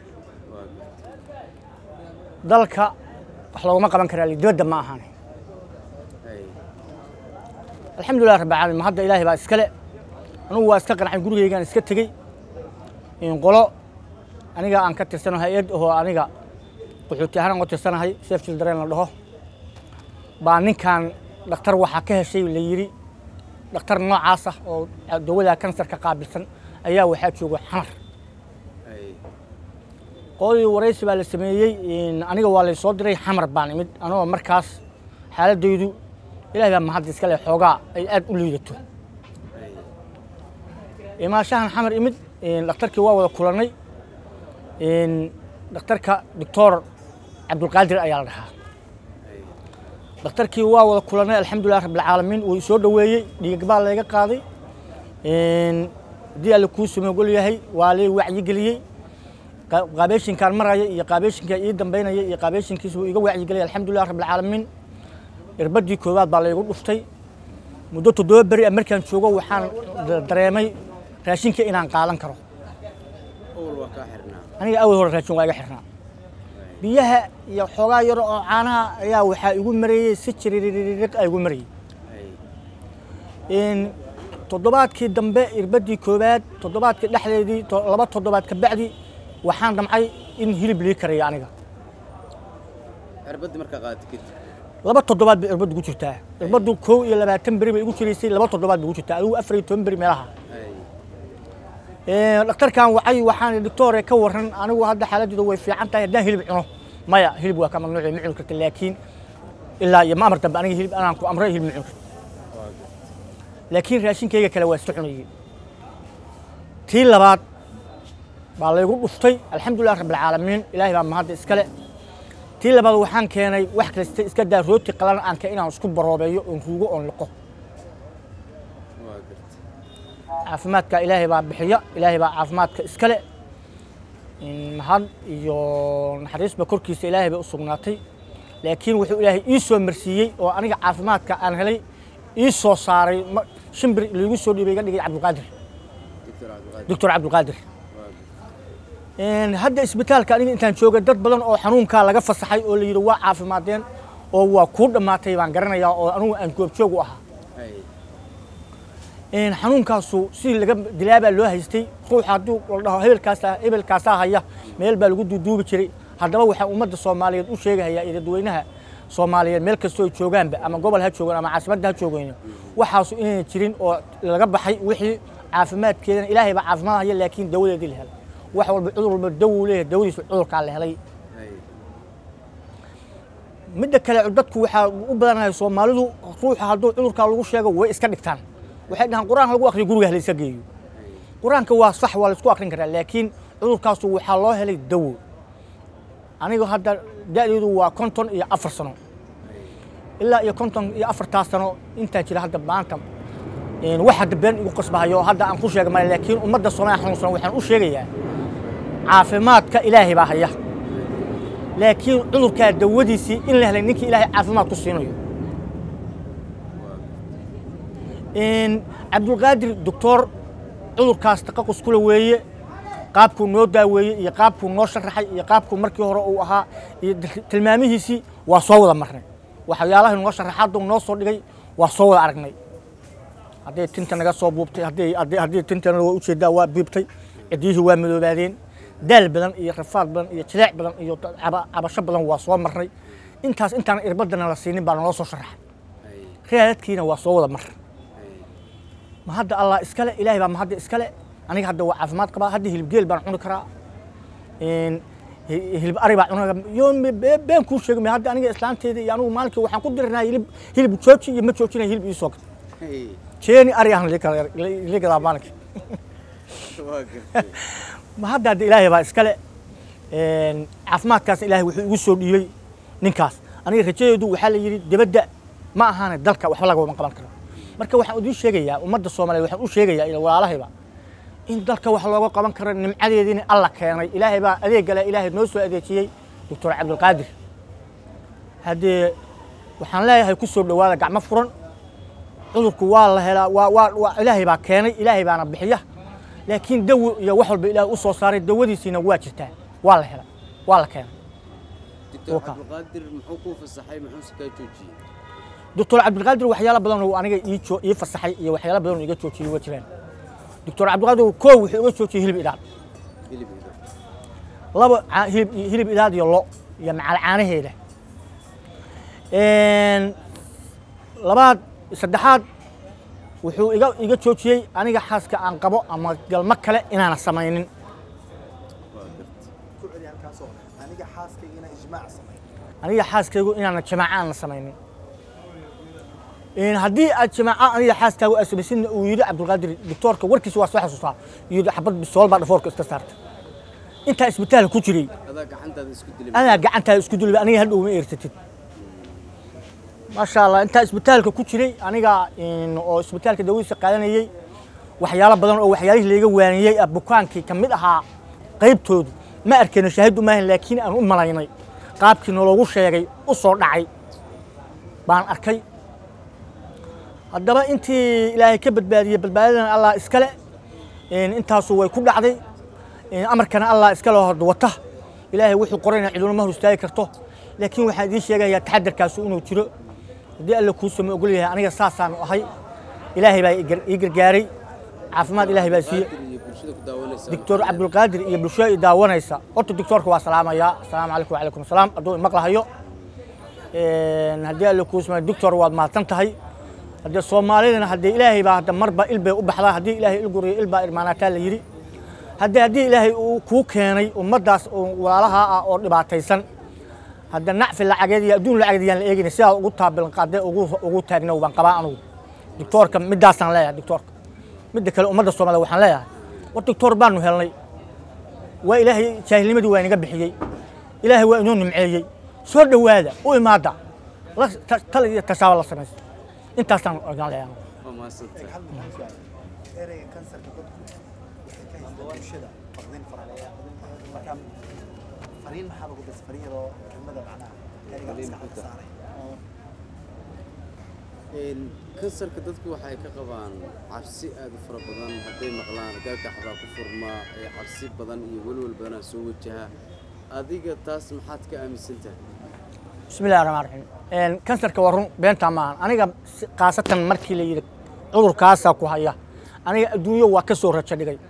dalka wax looguma qaban karaa li dibadda ma ahaan alxamdulilah rabbi caalamiin hadda ilaahay baa iskale anugu waa iska qancay gurigeygaan iska tegey in qolo aniga aan ka tirsano hay-ad oo aniga qaxooti ahaan aan uga tirsanahay safe children la dhaho baa ninkan dhakhtar waxaa ka heshay la yidhi dhakhtar noocaas ah oo dawada kansarka qaabilsan ayaa waxaa jooga xamar qoladii waraysi baa la sameeyey in aniga waa lay soo diray xamar baan imid anagoo markaas xaaladaydu ilahay baa mahadda iska leh xoogaa ay aad u liidato imaashahan xamar imid in dhakhtarkii waa wada kulannay in dhakhtarka doctor cabdulqaadir ayaa la dhahaa dhakhtarkii waa wada kulannay alxamdulilah rabbilcaalamiin wuu soo dhoweeyey dhiig baa layga qaaday in haddii alle kuu samogol yahay waa lay wacyigeliyey qa- qaabeeshinkaan maraya iyo qaabeeshinkaa ii dambaynaya iyo qaabeeshinkiisa wuu iga wacyigeliyay alxamdulilah rabbilcaalamiin irbadii koowaad baa laygu dhuftay muddo toddoba beri ah markaan joogo waxaan da- dareemay raashinka inaan qaadan karo aniga awal hore raashin waa iga xirnaa biyaha iyo xoogaa yar oo caanaha ayaa waxaa igu mareeyey si jiriririg a igu marayey in toddobaadkii dambe irbadii koowaad toddobaadkii dhexdeedii to- laba toddobaad ka bacdi waxaan damcay in hilib lii karayo aniga cirbadii markaa qaadata kadib laba toddobaad bay irbaddu ku jirtaa irbaddu kow iyo labaatan beri bay igu jiraysay laba toddobaad bay ku jirtaa adigu afar iyo toban beri meelaha Ee, dhakhtarkan wacay waxaan idhi, doctore ka waran anigu hadda xaaladdeedu way fiican tahay haddaan hilib cuno maya hilib waa ka mamnuuc ma cuni karta laakiin ilaa iyo ma amar dambe aniga hilib anaan ku amray hilib ma cuni karto laakiin raashinkayga kale waa iska cunayey tii labaad baa laygu dhuftay alxamdulilah rabbilcaalamiin ilaahay baa mahadda iskale tii labaad waxaan keenay wax kasta iska daa rooti qalan aan ka inaan isku baroobeeyo oon ruugo oon liqo waa garta caafimaadka ilaahay baa bixiya ilaahay baa caafimaadka iskale in mahad iyo naxariisba korkiisa ilaahay bay u sugnaatay laakiin wuxuu ilaahay ii soo marsiiyey oo aniga caafimaadka aan helay ii soo saaray ma- shimbir liigu soo dhiibay iga dhigay cabdulqaadir doctor cabdilqaadir doctor cabdulqaadir waa garta Een, hadda isbitaalka aniga intaan joogay dad badan oo xanuunkaa laga fasaxay oo la yidhi waa caafimaadeen oo waa kuu dhammaatay baan garanayaa oo anugu aan goobjoog u ahaa hay Een, xanuunkaasu sidii laga dilaabaa loo haystay ruuxa hadduu la dhaho hebelkaasa hebelkaasaa haya meel baa lagu duuduubi jiray haddaba waxaa ummadda soomaaliyeed u sheegahayaa iyo dadweynaha soomaaliyeed meel kastoo ay joogaanba ama gobol ha joogaan ama caasimadda ha joogayno waxaasu inayna jirin oo laga baxay wixii caafimaadkeedana ilaahay baa caafimaad haya laakiin dawadeedii la helay wax walba cudur walba dawuu leeyahay dawadiisu cudurkaa la helay hay midda kale dadku waxaa u badanahay soomaalidu ruuxa hadduu cudurkaa lagu sheego way iska dhigtaan waxay dhahaan qur-aan lagu akriyo guriga ha laysa geeyo qur-aanka waa sax waa laysku akrin karaa laakiin cudurkaasu waxaa loo helay dawo aniga hadda da'deedu waa konton iyo afar sano ilaa iyo konton iyo afartaas sano intaan jira hadda maanta een, wax hadda been igu qasbahayo oo hadda aan ku sheega male laakiin ummadda soomaaliya xanuunsan waxaan u sheegayaa caafimaadka ilaahay baa haya laakiin cudurkaa dawadiisii in la helay ninkii ilaahay caafimaad ku siinayo Een, cabdulqaadir doctor cudurkaas taqaqus kula weeye qaabkuu noo daaweeyey iyo qaabkuu noo sharaxay iyo qaabkuu markii hore uu ahaa iyo dil- tilmaamihiisii waa soo wada marnay waxyaalaha noo sharaxaadu noo soo dhigay waa soo wada aragnay hadday tinta naga soo buubtay hadday hadday haddii tintana waa ujeedaa waa biibtay ciddiyihii waa madoobaadeen daal badan iyo rafaad badan iyo jileec badan iyo caba- cabasho badan waa soo marnay intaas intaan irbadana la siinin baa naloo soo sharaxay hay raadadkiina waa soo wada mar hay ma hadda allah iskale ilaahay baa ma hadda iskale aniga hadda waa caafimaad qabaa hadda hilib geel baan cuni karaa Een, hi- hilib ari baa cuni yo been kuu sheegay hadda aniga islaanteeda iyo anigu maalinkii waxaan ku dirinaa hilib hilib jooji iyo ma joojinaya hilib ii soo gad hay jeeni ari ahna lii gadaa maalinkii waa gartay ma hadda hadda ilaahay baa iskale Een, caafimaadkaas ilaahay wuxuu igu soo dhiibay ninkaas aniga rajadeedu waxaa la yidhi dibadda ma ahaane dalka waxba lagama qaban karo marka waxaan idiin sheegayaa ummadda soomaaliyeed waxaan u sheegayaa iyo walaalahayba in dalka wax looga qaban karo nimcadeediina alla keenay ilaahay baa adeegale ilaahay noo soo adeejiyey doctor cabdulqaadir haddee waxaan leeyahay ku soo dhowaada gacmo furan cudurku waa la helaa waa waa waa ilaahay baa keenay ilaahay baana bixiya laakiin dawo iyo wax walba ilaahay u soo saaray dawadiisiina waa jirtaa waa la helaa waa la keenay doctor Waka. cabdulqaadir muxuu kuu fasaxay muxuuse kaa joojiyey doctor cabdilqaadir waxyaalo badan oo aniga ii jo- ii fasaxay iyo waxyaalo badan oo iga joojiyey waa jiraan doctor cabdilqaadir koo wuxuu iga joojiyey hilib idhaan hilib ido laba ca- hilib hilib idaad iyo lo iyo macal caanaheeda Een, labaad saddexaad wuxuu iga iga joojiyey aniga xaaska aan qabo ama galmo kale inaana samaynin waa gartay ku celi halkaasoo aniga xaaskayga inaan ijmaac sameeyo aniga xaaskaygu inaana jamaaco aan la samaynin Een, haddii aad jamaaco aniga xaaskaagu aad samaysidna uu yidhi cabdulqaadir doctoorka warkiisa waa soo xasuustaa yidhi xabad bisool baa dhafoorka iska saarta intaa isbitaalka ku jiray adaa gacantaada isku dilay adaa gacantaada isku dulba aniga hadhow ma eersatid maasha allah intaa isbitaalka ku jiray aniga in- oo isbitaalka dawadiisa qaadanayey waxyaalo badan oo waxyaalihii layga waaniyey ah bukaankii ka mid ahaa qaybtoodu ma arkayno shaahid umaahan laakiin aan u malaynay qaabkii nologu sheegay u soo dhacay baan arkay haddaba intii ilaahay ka badbaadiyey badbaadadana allah iskale Een, intaasu way ku dhacday Een, amarkana allah iskale hor wata ilaahay wuxuu qorayna ciduna ma hor istaagi karto laakiin waxaan idiin sheegayaa taxadarkaasu inuu jiro haddii alla kuu sama ogol yahay aniga saasaan ahay ilaahay baa ii gar- ii gargaaray caafimaad ilaahay baa siiye Cabdulqaadir iyo bulshada ku daawanaysa doctor cabdulqaadir iyo bulshada i daawanaysa horta doctoorka waa salaamayaa asalaamu calaykum wacalaykum asalaam hadduu imaqlahayo Een, haddii alla kuu sama doctor waad mahadsan tahay haddee soomaalidana haddee ilaahay baa hadda marba il bay u baxdaa haddii ilaahay il guriyo il baa irmaanaataa la yidhi haddee haddii ilaahay uu kuu keenay ummaddaas oo walaalaha ah oo dhibaataysan hadda nacfi lacageed iyo adduun lacageed yaan la eegayna sidaa ugu taabilqaadee ugu ugu taagnow baan qabaa anugu doctoorka middaasaan leeyahay doctoorka midda kale ummadda soomaalida waxaan leeyahay war doctor baanu helnay waa ilaahay jaahilnimadii waa inaga bixiyey ilaahay waa inoo nimceeyey soo dhowaada u imaada la ta- tal iyo tashaaba la samaysa intaasaan ogaan leeyahay waa mahadsantahay hal mid aan su'aal ereyga kansarka dadku waxay ka haystaan bulshada faqdin fara marka fariin maxaa lagu dasa fariin yaroo kelmada macnaha ereyga Fariin maskaxda xunta. saaray Een, kansarka dadku waxay ka qabaan cabsi aad u fara badan hadday maqlaan gaagaxbaa ku furmaa ee cabsi badan iyo welwel badanaa soo wajaha adiga taas maxaad ka aaminsan tahay بسم الله الرحمن الرحيم ان كانسرka waa run beentaa maahan aniga si- khaasatan markii la yidhi cudurkaasaa ku haya aniga adduunyo waa ka soo rajo dhigay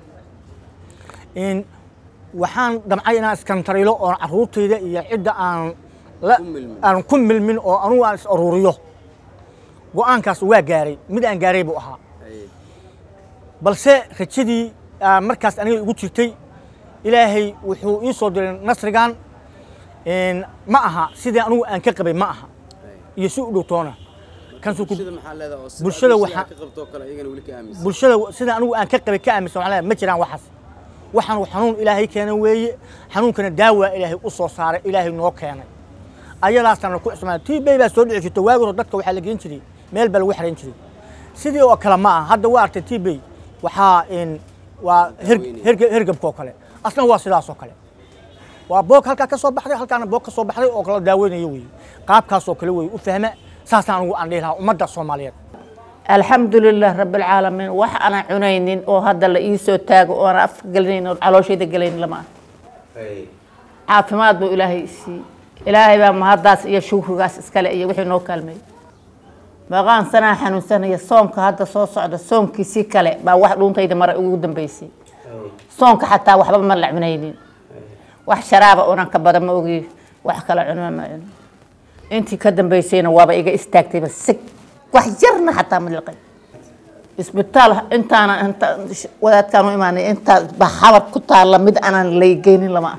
in waxaan damcay inaan iskantarilo oon carruurtayda iyo cidda aan la Ku milmin. aan ku milmin oo anugu aan is aruuriyo go-aankaas waa gaaray mid aan gaaray buu ahaa Haye. balse rajadii aa markaas aniga igu jirtay ilaahay wuxuu ii soo diray nasrigan in ma aha sidii anugu aan ka qabay ma aha Haye. iyo si u dhowtoona kansu ku bulshada maxaa leedahay oo sida bulshada adiga waxaa- ka qabto kale iyagana weli ka aaminsan bulshada sida anigu aan ka qabay ka aaminsan waxaan leeyahay ma jiraan waxaas waxaan xanuun ilaahay keenay weeye xanuunkana daawaa ilaahay u soo saaray ilaahay noo keenay ayadaasana ku ismaan tii bay baa soo dhici jirta waagi hore dadka waxaa la geen jiray meel baa lagu xarayn jiray sidii oo kale ma aha hadda waa artay tii bay waxaa in waa her- herge- hergebka oo kale asna waa sidaas oo kale waa boog halkaa ka soo baxday halkaana boog ka soo baxday oo kala daaweynayo weeye qaabkaasoo kale weeye u fahma saasaan anigu aan dhihi lahaa ummadda soomaaliyeed alxamdu lilah rabi alcaalamiin wax aanan cunaynin oo hadda la ii soo taago oo aanan afka gelinayn oo calooshayda gelayn lama ah caafimaad buu ilaahay isiiyey ilaahay baa mahaddaas iyo shukrigaas iskale iyo wixii noo kaalmeeyey maqaan sanaa xanuunsanaya soonka hadda soo socda soonkiisii kale baa wax dhuuntayda mara ugu dambeysay soonka xataa waxba ma la cunaynin wax sharaaba unan ka badan ma ogi wax kala cunma ma cunin intii ka dambeysayna waaba iga istaagtayba sig wax yarna xataa ma liqay isbitaal intaana inta wadaadkaan u imaanay intaa baxabad ku taalla mid aanan laygeynin lama ah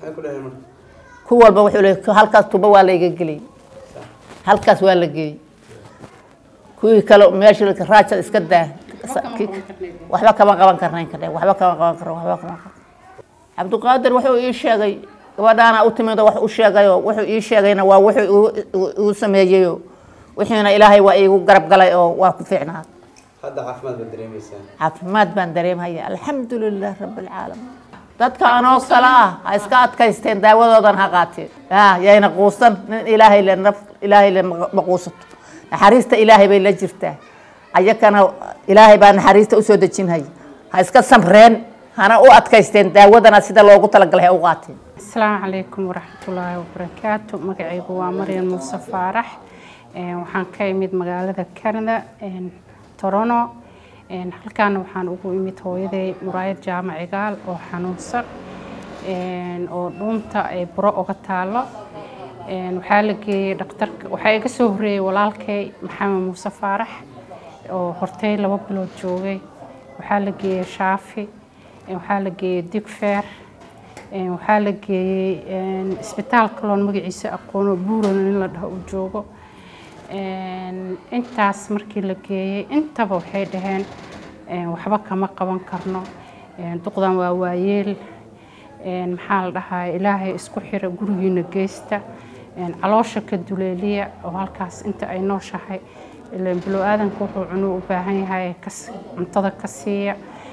ku walba wuxuu leeyahay halkaas tuba waa layga geliyay halkaas waa la geeyey kuwii kale meesha raajada iska daa waxba kama qaban karnayn kadhe waxba kama qaban karna waxba kama qaban cabdiqaadir wuxuu ii sheegay gabadhaana u timid oo wax u sheegayo wuxuu ii sheegayna waa wuxuu igu- igu- igu sameeyeyo wixiina ilaahay waa iigu garab galay oo waa ku fiicnaa hadda caafimaad baad dareemaysaa caafimaad baan dareemhaya alxamdu lilah rabi alcaalamiin dadka anoo kale ah ha iska adkaysteen daawadoodan ha qaateen ya yayna quusan nin ilaahay le naf ilaahay le ma ma quusato naxariista ilaahay bay la jirtaa ayakana ilaahay baa naxariista usoo dejinhaya ha iska samreen hana u adkaysteen daawadana sida loogu talagalay ha u qaateen asalaamu calaykum waraxmatullaahi wabarakaatu magacaygu waa maryan muuse faarax Een, waxaan ka imid magaalada canada een, toronto Een, halkaana waxaan ugu imid hooyaday muraayad jaamac igaal oo xanuunsan een, oo dhuunta ay buro uga taalo Een, waxaa la geeyey dhakhtarka waxaa iga soo horreeyey walaalkay maxamed muuse faarax oo hortay laba bilood joogay waxaa la geeyey shaafi Een, waxaa la geeyey digfeer Een, waxaa la geeyey een, isbitaal kaloon magaciisa aqoono buuran in la dhaho uu joogo Een, intaas markii la geeyey intaba waxay dhaheen een, waxba kama qaban karno Een, duqdan waa waayeel Een, maxaa la dhahaa ilaahay isku xira gurigiina geysta Een, caloosha ka duleeliya oo halkaas inta ay nooshahay ileen bilow aadanka wuxuu cuno u baahan yahay kas- cuntada ka siiya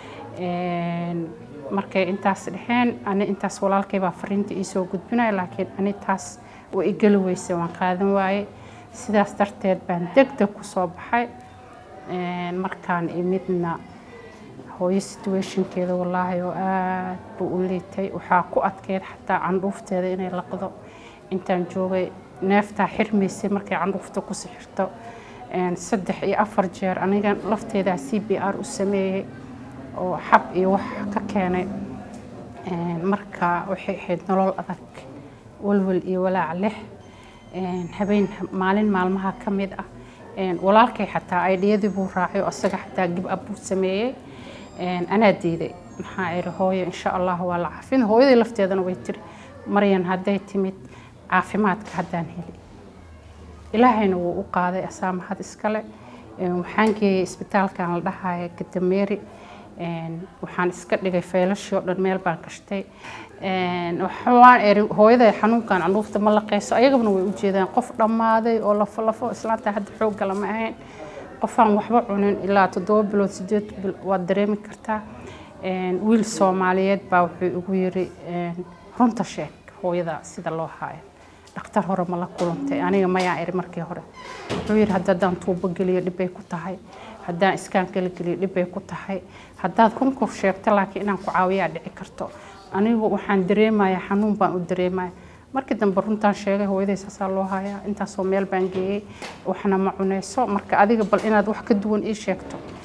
Een, markay intaas dhexeen ani intaas walaalkay baa fariinta ii soo gudbinaya laakiin ani taas way i geli weysay waan qaadan waaye sidaas darteed baan degdeg ku soo baxay Een, markaan imidna hooyo situationkeeda wallaahi oo aad buu u liitay waxaa ku adkeyd xataa candhuufteeda inay laqdo intaan joogay neeftaa xirmaysay markay candhuufta ku sixirto Een, saddex iyo afar jeer aniga lafteedaa c b r u sameeyey oo xab iyo wax ka keenay Een, marka waxay ahayd nolol adag walwal iyo walaac leh Een, habeen maalin maalmaha ka mid ah Een, walaalkay xataa aydhiyadii buu raacay oo asaga xataa gib ab buu sameeyey Een, anaa diiday maxaa iri hooyo insha allah waa la caafin hooyadii lafteedana way tiri maryan hadday timid caafimaadka haddaan heli ilaahayna wuu u qaaday asaa mahad iskale Een, waxaan geeyey isbitaalkan la dhahaya gadameeri Een, waxaan iska dhigay feelashii oo dhan meel baan gashtay Een, waxaan eri hooyaday xanuunkan candhuufta ma laqayso ayagana way u jeedaan qof dhammaaday oo lafo lafo islaanta hadda xoogga lama ahayn qofaan waxba cunin ilaa toddoba bilood sideed bil waad dareemi kartaa Een, wiil soomaaliyeed baa wuxuu igu yiri een, runta sheeg hooyada sida loo haayo dhakhtar hore ma la kulantay aniga mayaa iri markii hore wuxuu yidhi haddaan tuubo geliyo dhibbay ku tahay haddaan iskaan kala geliyo dhibbay ku tahay haddaad runkur sheegto laakiin inaan ku caawiyaa dhici karto anigu waxaan dareemayaa xanuun baan u dareemaya markii dambe runtaan sheegay hooyaday saasaa loo hayaa intaasoo meel baan geeyey waxna ma cunayso marka adiga bal inaad wax ka duwan ii sheegto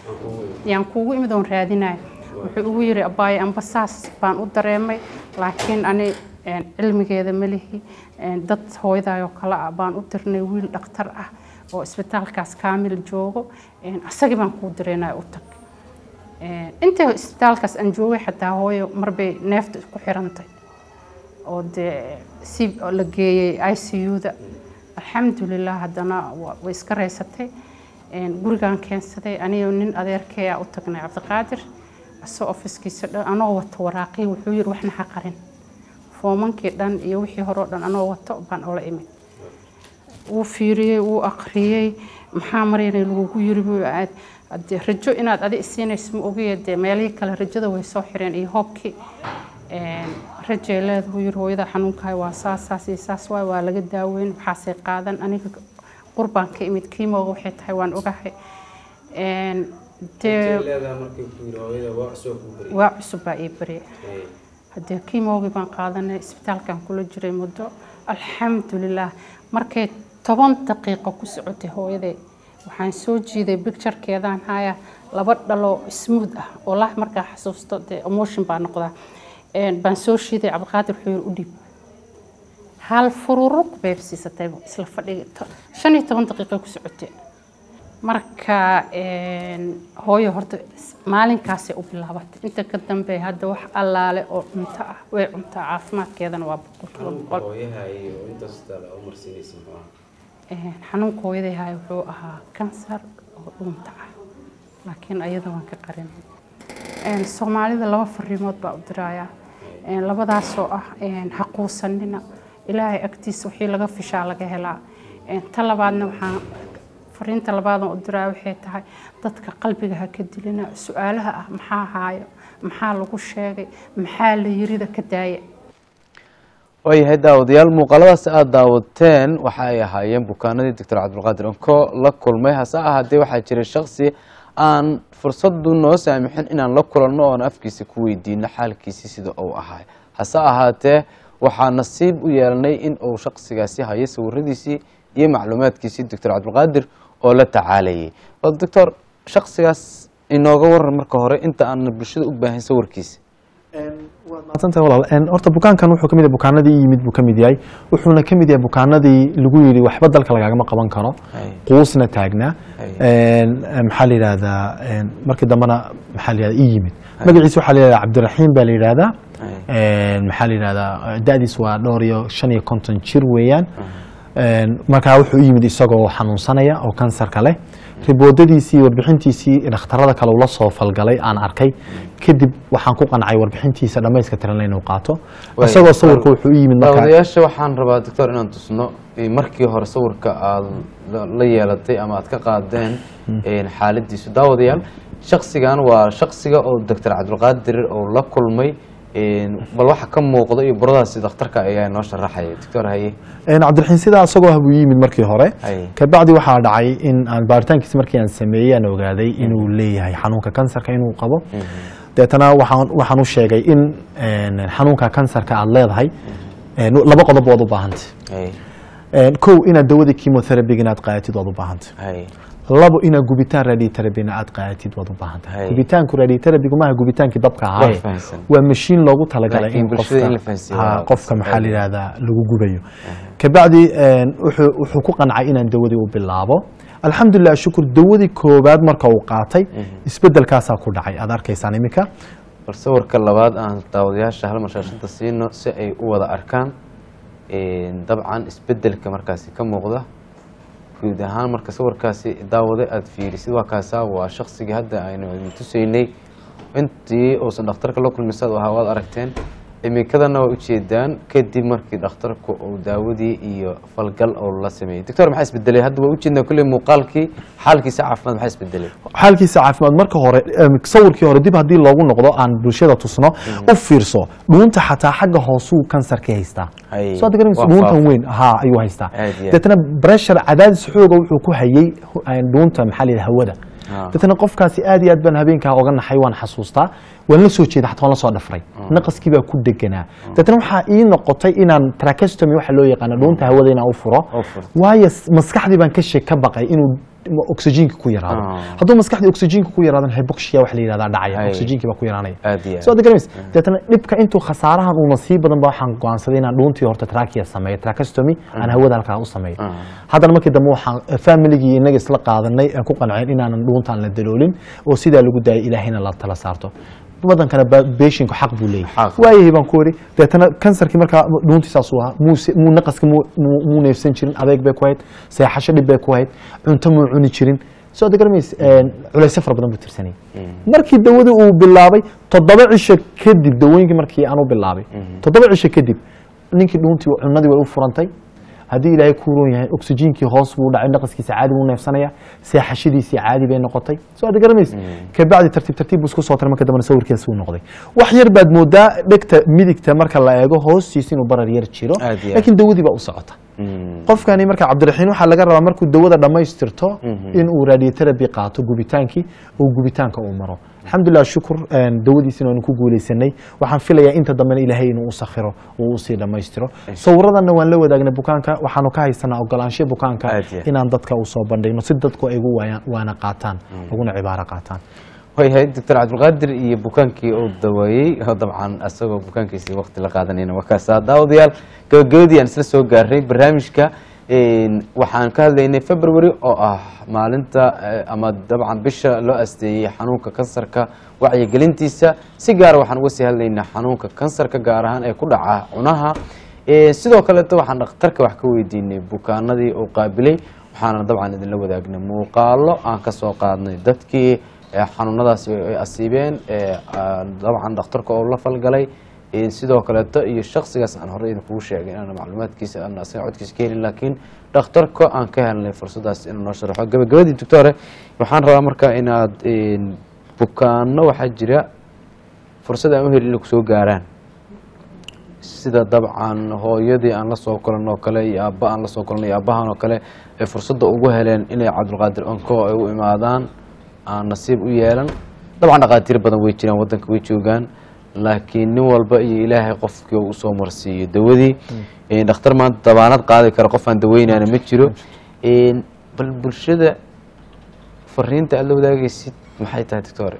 yaan kuugu imid oon raadinayo wuxuu ugu yiri abaaye amba saas baan u dareemay laakiin ani een, cilmigeeda ma lihi een, dad hooyadaayoo kale ah baan u dirnay wiil dhakhtar ah oo isbitaalkaas kaamil joogo een, asagii baan kuu direynaya u tag Een, inta isbitaalkaas aan joogay xataa hooyo marbay neefta ku xirantay oo dee si la geeyey i c u-da alxamdulilah haddana wa- way iska reysatay Een, gurigaan keensaday anigo nin adeerkaya u tagnay cabdiqaadir asoo ofiskiisa dhan anoo wato waraaqii wuxuu yiri waxna ha qarin foomankii dhan iyo wixii hore oo dhan anoo wato baan ola imid wuu fiiriyey wuu aqriyey maxaa marayna lagugu yiri buu aad hadee rajo inaad adi isiinayso ma ogiye dee meelihii kale rajada way soo xireen iyo hoobkii Een, rajay leedahay wuu yiri hooyada xanuunkahay waa saas saas iyo saas waay waa laga daaweyn waxaasay qaadan aniga qurbaan ka imid kiimooga waxay tahay waan ogahay Een, dee waa cusub baa ii barye haddee kiimoogii baan qaadanay isbitaalkan kula jiray muddo alxamdulilah markay toban daqiiqo ku socotay hooyaday waxaan soo jiiday bicturekeedaan haya laba dhalo smooth ah oo lah markaa xasuusto dee emotion baa noqdaa Een, baan soo shiiday cabdiqaadir wuxuu yiri u dhiib hal fururuq bay siisatay isla fadhiga To- shan iyo toban daqiiqo ku socotay marka een, hooyo horta s- maalinkaasay u bilaabatay inta ka dambe hadda wax allaale oo cunto ah way cuntaa caafimaadkeedana waa boqolkiiba boqol Een, xanuunka hooyaday haya wuxuu ahaa kansar oo dhuunta ah laakiin ayada waan ka qarinay Een, soomaalida laba fariimood baa u diraya Een, labadaasoo ah een, ha quusanina ilaahay agtiisa wixii laga fishaa laga helaa Een, ta labaadna waxaan fariinta labaadan u diraya waxay tahay dadka qalbiga ha ka dilina su-aalaha ah maxaa haayo maxaa lagu sheegay maxaa la yirida ka daaya waayahay daawadayaal muuqaaladaas aada daawateen waxa ay ahaayeen bukaanadii doctor cabdulqaadir onko la kulmay hase ahaatee waxaa jiray shaksi aan fursadu noo saamixin inaan la kulanno oon afkiisa ku weydiino xaalkiisii sida uu ahaa hase ahaatee waxaa nasiib u yeelanay in uu shaksigaasi hayo sawiradiisii iyo macluumaadkiisii doctor cabdulqaadir oo la tacaalayay bal doctor shaksigaas inooga waran marka hore inta aan bulshada u baahin sawirkiisa maadsantahay walaal Een, horta bukaankan wuxuu kamid yahay bukaanadii yimid buu kamid yahay wuxuuna kamid yahay bukaanadii lagu yidhi waxba dalka lagaagama qaban karo Hay. quusna taagnaa Hay. Een, maxaa la yidhahdaa een, markii dambena maxaa la yidhahdaa ii yimid magaciisa waxaa la yidhahdaa cabdiraxiim baa la yidhahdaa Hay. Een, maxaa la yidhahdaa da'diis waa dhowr iyo shan iyo konton jir weeyaan Een, markaa wuxuu u yimid isagoo xanuunsanaya oo kansarka leh riboodadiisii iyo warbixintiisii dhakhtarada kale ula soo falgalay aan arkay kadib waxaan ku qancay warbixintiisa dhammayska tiran inuu qaato Way- isagoo sawirka wuxuu u yimid markaa daawadayaasha waxaan rabaa doctor inaan tusno eh, markii hore sawirka aad la- la yeelatay ama aad ka qaadeen eh, xaaladiisu daawadayaal shaksigan waa shaksiga oo doctor cabdulqaadir oo la kulmay eh, bal waxa ka muuqda iyo buradaasi dhakhtarka ayaa noo sharaxaya doctor haye Een, cabdiraxiin sidaa isagoo ah buu yimid markii hore Hay. kabacdi waxaa dhacay in aan baaritaankiisa markii aan sameeyey aan ogaaday inuu leeyahay xanuunka kansarka inuu qabo deetana waxaan waxaan u sheegay in een, xanuunka kansarka aad leedahay een, laba qodob waad u baahantay Hay, Een, kow inaad dawada chemotherapy inaad qaadatid waad u baahantay hay, labo inaad gubitaan radiotherapyna aad qaadatid waad u baahan tahay Hay. gubitaanku radiotherapygu maaha gubitaankii dabka ahaaye Waa fahamsan. waa mashiin loogu talagalay Laakiin in bulshada in la qofka fahansiiyo ha, waa qofka maxaa la faa'iido. yidhahdaa lagu gubayo kabacdi een, wuxuu wuxuu ku qancay inaan dawadii u bilaabo alxamdulilah shukur dawadii koowaad marka uu qaatay isbedelkaasaa ku dhacay aad arkaysaan iminka bal sawirka labaad aan daawadayaasha hal mar shaashada siino si ay u wada arkaan Eh, dabcan isbedelka markaasi ka muuqda guud ahaan marka sawirkaasi daawade aada fiirisid waa kaasaa waa shaksigii hadda aynu idin tusaynay intii uusan dhakhtarka la kulmin saad u ahaa waad aragteen imikadana waa ujeedaan kadib markii dhakhtarku uu daawadii iyo falgal oo la sameeyey doctor maxaa isbedelay hadda waa ujeednaa kulley muuqaalkii xaalkiisa caafimaad maxaa isbedelay xaalkiisa caafimaad marka hore em, sawirkii hore dib haddii loogu noqdo aan bulshada tusno u fiirso dhuunta xataa xagga hoosuu kansarka haystaa Hay. soo garanaysa Waa dhuuntan faaf. weyn ha ayuu haystaa Aad iyo aad. deetana pressure cadaadis xooga wuxuu ku hayay hu- een, dhuunta maxaa la yidhaha hawada Ah. deetana qofkaasi aad iyo aad baan habeenkaa oga naxay waan xasuustaa waan la soo jeeda xataa waan la soo dhafray naqaskii baa ku deganaa deetana waxaa ii noqotay inaan trachestomy waxa loo yaqaano dhuunta hawada inaan u furo Oo furto. waayo s- maskaxdii baan ka sheeg ka baqay inuu oxygenka ku yaraado Ah. hadduu maskaxdii oxygenka ku yaraadana hypoxia wax la yidhahdaa dhacaya Hay. oxygenkii baa ku yaraanaya aad iyo soo aad adagarays deetana dhibka intuu khasaarahan uuna sii badan ba waxaan go'aansaday inaan dhuuntii horta trachea sameeyo tracheostomy aan hawada halkaa u sameeyo haddana markii dambe waxaan familigii inaga isla qaadanay aan ku qanceen inaanan dhuuntaan la daloolin oo sidaa lagu daayay ilaahayna la tala saarto wadankana beeshinku xaq buu leeyahay Xaq. waayahay baan ku wari deetana kansarkii markaa dhuuntii saas u ahaa muuse muu naqaska muu muu- muu neefsan jirin adeeg bay ku hayd seexasho dhib bay ku hayd cunto muu cuni jirin soo adegarmays culaysyo fara badan buu tirsanayay markii dawada uu bilaabay toddoba cisho kadib dawooyinkii markii aan u bilaabay toddoba cisho kadib ninkii dhuuntii cunadii way u furantay haddii ilaahay ku roon yahay oxygenkii hoos buu dhacay naqaskiisa caadi buu neefsanaya seexashadiisii caadi bay noqotay soo aad garanays kabacdi tartiib tartiib buu isku soo taray marka dambena sawirkiisa uu noqday wax yar baad moodaa dhegta midigta marka la eego hoostiisa inuu barar yar jiro Aad iyo aad. laakiin dawadii baa u socota qofkani marka cabdiraxiin waxaa laga rabaa markuu dawada dhammaystirto inuu radiotherapy qaato gubitaankii oo gubitaanka uu maro alxamdulilah shukur een, dawadiisina waanu ku guuleysanay waxaan filayaa inta dambena ilaahay inuu u sakhiro uu usii dhammaystiro sawiradanna waan la wadaagnay bukaanka waxaanu ka haysanaa ogolaansho bukaanka Aad iyo aad. inaan dadka u soo bandhigno si dadku ay ugu waayaan- waana qaataan uguna cibaaro qaataan waayahay doctor cabdulqaadir iyo bukaankii uu daweeyey oo dabcan asagoo bukaankiisii waqti la qaadanayna waa kaasaa daawadayaal gabagabadii aan isla soo gaarnay barnaamijka een, waxaan ka hadlaynay february oo ah maalinta eh, ama dabcan bisha loo asteeyey xanuunka kansarka wacyigelintiisa si gaara waxaan uga sii hadlaynaa xanuunka kansarka gaar ahaan ee ku dhaca cunaha Eh, sidoo kaleeto waxaan dhakhtarka wax ka weydiinay bukaanadii uu qaabilay waxaana dabcan idinla wadaagnay muuqaalo aan ka soo qaadnay dadkii eh, xanuunadaasi ay asiibeen eh, aan dabcan dhakhtarka oo la falgalay Eh, sidoo kaleeto iyo shaksigaas aan horey idinkugu sheegay inaan macluumaadkiisa aan asaga codkiisa ka helin laakiin dhakhtarka aan ka helnay fursadaas inuu noo sharaxo gabagabadii doctore waxaan rabaa marka inaad eh, bukaano waxaa jira fursad aan u helin inay kusoo gaaraan sida dabcan hooyadii aan la soo kulan oo kale iyo aabba aan la soo kulan iyo aabbahan oo kale ay fursadda ugu heleen inay cabdulqaadir onko ay u imaadaan aan nasiib u yeelan dabcan dhaqaatiir badan way jiraan waddanka way joogaan laakiin nin walba iyo ilaahay qofkii uu usoo marsiiyo dawadii Eh, dhakhtar maanta dabaanad qaadi kara qof aan daweynana ma jiro Eh, bal bulshada fariinta aad la wadaagaysid maxay tahay doctore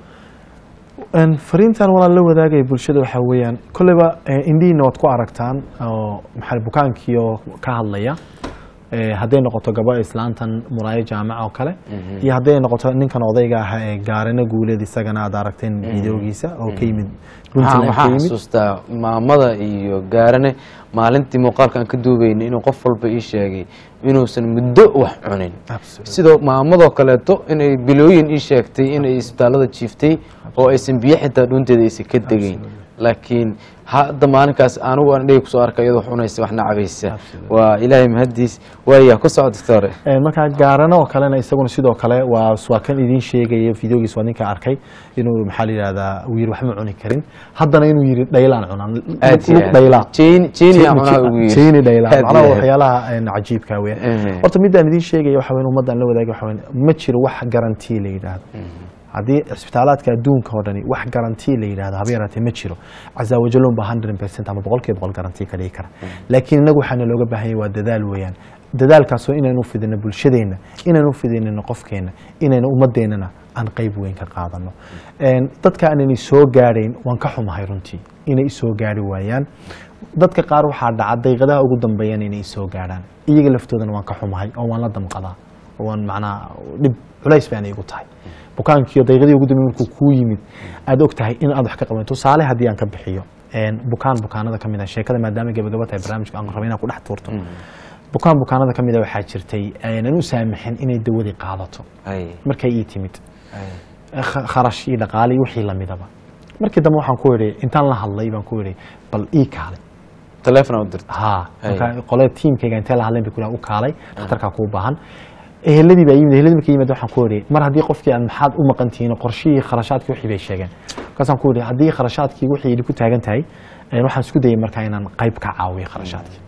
Een, fariintan walaan la wadaagaya bulshada waxaa weeyaan kolleyba eh, indhihiina waad ku aragtaan oo maxaa bukaankii oo ka hadlaya Eh, hadday noqoto gabadha islaantan muraayo jaamaca oo kale iyo hadday noqoto ninkan odayga ah ee gaarina guuleed isagana aad aragteen videogiisa oo ka yimid waxaan puntland ka waxaan yimid xasuustaa maamada iyo gaarane maalintii muuqaalka aan ka duubeynay inuu qof walba ii sheegay inuusan muddo wax cunin Absolutely. sidoo maamadoo kaleeto inay bilooyin ii sheegtay inay isbitaalada jiiftay oo aysan biyo xitaa dhuunteeda aysan ka degeyn laakiin hadda maalinkaas anigu aan dhegi kusoo arkay iyadoo wax cunaysa waxna cabaysa waa ilaahay mahadiis waaya ku socod doctore Eh, markaa gaarana oo kalena isaguna sidoo kale waa waa kan idiin sheegaya videogiis waa ninka arkay inuu maxaa la yidhahdaa uu yiri waxma cuni karin haddana inuu yiri dhaylaan cunaan aad iyo lug aad. dhaylaan Jeen- jeeni aan cunaha ugu yiri. jeeni dhaylaan Aad macnaha iyo aad. waxyaalaha een, cajiibka weya Ehe. horta midaan idiin sheegaya waxa weyn ummaddan la wadaagay waxa weyn ma jiro wax garantii la yidhaahdo haddii cisbitaalaadka adduunka oo dhani wax garantii la yidhahdo haba yaraatee ma jiro cazaawajaloon ba 100% ama boqolkiiba boqol garantii ka dhigi kara laakiin inagu waxaana looga baahan yahay waa dadaal weeyaan dadaalkaasoo inaynu fidino bulshadeenna inaynu fidinino qofkeenna inaynu ummadeennana aan qayb weyn ka qaadano Een, dadka aanan soo gaadhayn waan ka xumahay runtii inay isoo gaari waayaan dadka qaar waxaa dhaca daqiiqadaha ugu dambeeyana inay isoo gaadhaan iyaga laftoodana waan ka xumahay oo waan la damqadaa oo waan macnaa dhib culays baana igu tahay bukaankiiyo daqiiqadii ugu dambeeyay markuu kuu yimid aad og tahay in aad wax ka qaban tusaale haddii aan ka bixiyo een, bukaan bukaanada ka mid ah sheekada maadaama gabagaba tahay barnaamijka aan raba inaan ku dhex tuurto bukaan bukaanada ka mid ah waxaa jirtay aanan u saamaxin inay dawadii qaadato Ay, markay ii timid ay. kha- kharash iyo dhaqaale iyo wixii lamidaba markii dambe waxaan ku idhi intaan la hadlay baan ku idhi bal ii kaalay taleefon u dirta ha Ay. marka qole tiimkayga intee la hadlayn bay ku u kaalay dhakhtarkaa kuu baahan eheladii baa yimid eheladii markay yimid waxaan ku idhi mar haddii qofkii aad maxaad u maqan tihiin qorshihii kharashaadkii wixii bay sheegeen markaasaan ku idhi haddii kharashaadkii wixii idinku taagan tahay een, waxaan isku dayay markaa inaan qayb ka caawiyo kharashaadkii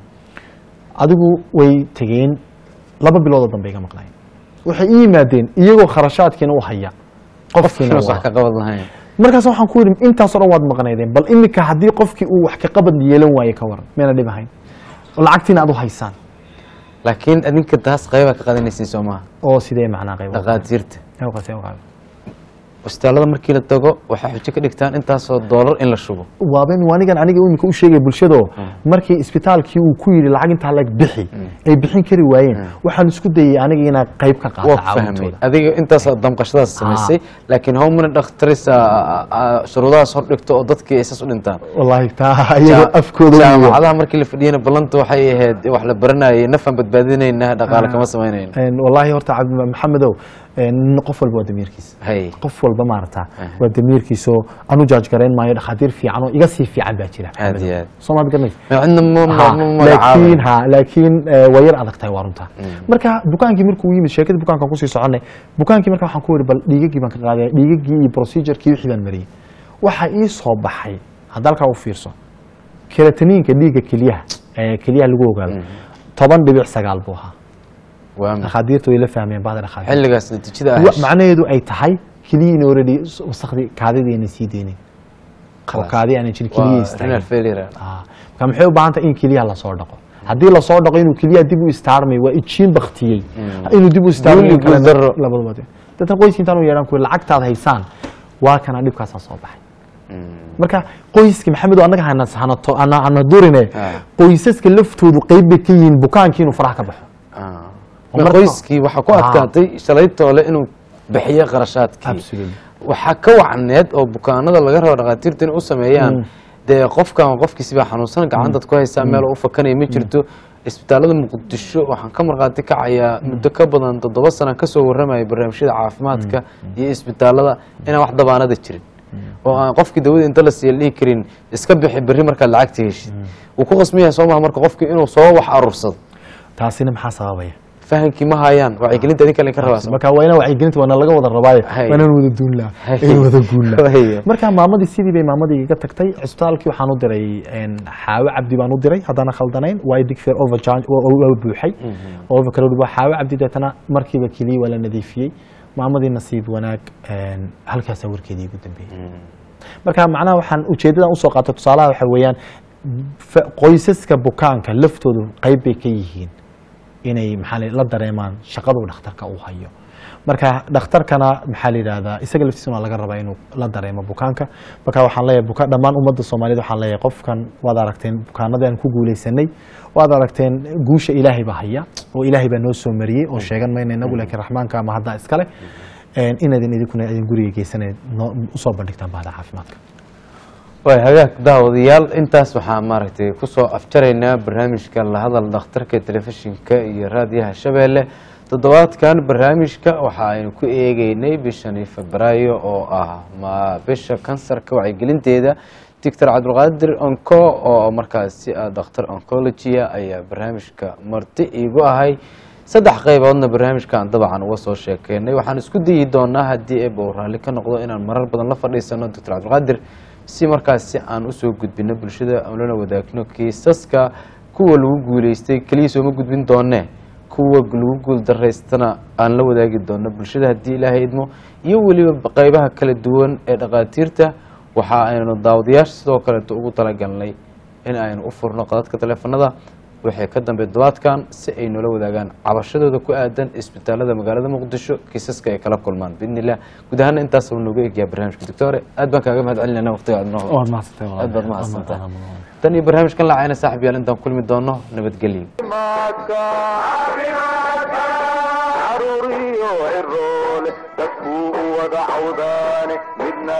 adigu way tegeen laba biloodoo dambe iga maqnaayeen waxay ii yimaadeen iyagoo kharashaadkiina u haya qofkiina Inuu u wax ka qabad lahayn markaas waxaan ku yidhi intaasoo dhan waad maqnaydeen bal imika haddii qofkii uu wax ka qabad yeelan waaye ka waran meena dhib ahayn lacagtiina aad u haysaan laakiin adinka taas qayba ka qadanaysiin soo maaha oo sidee macnaa qayb dhaqaatiirta Ee, qasee u qaado. isbitaalada markii la tago waxay xujo ka dhigtaan intaasoo doolar in la shubo waaban anigan aniga imika u sheegay bulshado markii isbitaalkii uu ku yidhi lacag intaa lag bixi ay bixin kari waayeen waxaan isku dayay aniga inaan qayb ka qaato waa ku fahmay caawintooda adiga intaasoo damqashadaas samaysay laakiin howmana dhakhtarisa shuruudahaas hor dhigto oo dadkii ay saas u dhintaan wallaahi taa iyagoo afkooda weeyo. jaamacadaha markii la fadhiyana ballanta waxay ahayd wax la baranayay nafaan badbaadinayna dhaqaale kama samaynayna Een, wallaahi horta cabdi maxamedow een, qof walba waa damiirkiisa hay qof walba maarata waa damiirkiisoo anu jaaj garayn maayo dhakhaatiir fiican oo iga sii fiican baa jira aad iyo aad soomaad garanaysa Ma cidna ma- ma- Ha, ma laakiin magacaabay ha laakiin eh, waa yar adag tahay waa runta marka bukaankii markuu yimid sheekadii bukaankan kusii soconay bukaankii marka waxaan ku yidhi bal dhiigagii baan ka qaaday dhiigagii iyo procedurkii wixii baan mariyey waxaa ii soo baxay hadda halkaa u fiirso kerataniinka dhiigga kelyaha ee kelyaha lagu ogaado toban dhibic sagaal buu ahaa waa ma- dhakhaatiirtu way la fahmeen bahda dhakhaatiirta xilligaas natiijada Wa- ah macnaheedu ay tahay keliya in already wasakhdii kaadidii ayna sii deynin oo kaadi aanan jirin keliya waa istaagin renal failure Ah, marka maxay u baahan tahay in keliyaha lasoo dhaqo haddii lasoo dhaqo inuu keliyaha dib u istaarmay waa ijiin baktiyey inuu dib u istaarmay Guul iyo in kale- guuldarro. labadaba de. dadkan qoyska intaan u yeedhaan kuwi lacagtaad haysaan waa kana dhibkaasaa soo baxay marka qoyska maxamed oo annaga hana hanato ana ana durine Ah. qoysaska laftoodu qayb bay ka yihiin bukaankii inuu faraha ka baxo Ah. Marka- qoyskii waxaa ku Ah. adkaatay shalaytoole inuu bixiyo qarashaadkii Absolutely. waxaa ka wacneed oo bukaanada laga rabo dhakhaatiirta inay u sameeyaan dee qofkan qofkiisi baa xanuunsan gacantaad ku haysaa meel u fakanaya ma jirto isbitaalada muqdisho waxaan ka markhaati kacayaa muddo ka badan toddoba sana kasoo warramaya barnaamijyada caafimaadka iyo isbitaalada inaan wax dabaanada jirin oo aan qofkii dawada inta la siiya la dhihi karin iska bixi berri markaad lacagta heshid wuu ku qasmayahay soo maha marka qofkii inuu soo wax aruursado taasina maxaa sababaya fahamkii ma hayaan wacyigelinta idin kale ka rabaa marka waa inaan wacyigelinta waana laga wada rabaayo Hay. waa inaan wada duullaa Hay. in wada guullaa Hay. marka maamadii sidii bay maamadii iga tagtay cisbitaalkii waxaan u diray een, xaawo cabdi baan u diray haddana khaldanayn waa digfeer overcharge waa buuxay overcrowd waa xaawo cabdi deetana markiiba keliya waa la nadiifiyey maamadii nasiib wanaag een, halkaasaa warkeedii ugu dambeeyey marka macnaha waxaan ujeedadan usoo qaatay tusaalaha waxa weeyaan fa- qoysaska bukaanka laftoodu qayb bay ka yihiin inay maxaa la la dareemaan shaqada uu dhakhtarka uu hayo marka dhakhtarkana maxaa la yidhahdaa isaga laftiisana waa laga rabaa inuu la dareemo bukaanka marka waxaan leeyahay buka dhammaan ummadda soomaaliyeed waxaan leeyahay qofkan waad aragteen bukaanadii aan ku guuleysanay waad aragteen guusha ilaahay baa haya oo ilaahay baa noo soo mariyey oo sheegan mayna inagu laakiin raxmaanka ama haddaa iskale een, inaydin idinkuna idin guriga geysanayd noo- usoo bandhigtaan bahda caafimaadka waay hagaag daawadayaal intaas waxaa maaragtay kusoo afjaraynaa barnaamijka lahadal dhakhtarka telefishinka iyo raadiyaha shabeelle toddobaadkan barnaamijka waxa aynu ku eegeynay bishani febraayo oo ah ma bisha kansarka wacyigelinteeda doctor cabdulqaadir onco oo markaasi ah dhakhtar oncologia ayaa barnaamijka marti iigu ahay saddex qayboodna barnaamijkan dabcan uga soo sheekeynay waxaan isku dayi doonaa haddii eeba uu raalli ka noqdo inaan marar badan la fadhiisano doctor cabdulqaadir si markaasi aan usoo gudbino bulshada aan lana wadaagno kiisaska kuwa lagu guuleystay keliya sooma gudbin doonee kuwa lagu guul daraystana aan la wadaagi doono bulshada haddii ilaahay idmo iyo weliba qeybaha kala duwan ee dhakhaatiirta waxa aynu daawadayaasha sidoo kaleeto ugu talagalnay in aynu u furno qadadka taleefanada waxay ka dambe duwaadkan si ay noola wadaagaan cabashadooda ku aadan isbitaalada magaalada muqdisho kiisaska ay kala kulmaan biidnillah guud ahaana intaas uu nooga egyaa barnaamijka doctore aad baan kaaga mahad celinayna waqtiga aad noo waad mahadsantahay walaal. aad baad mahadsantahay Waad mahadsantahay. tan iyo barnaamijkan laacayna saaxib yaal intaan kulmi doono nabadgelyo caruuriyo ciroole dadkuu u wada cawdaane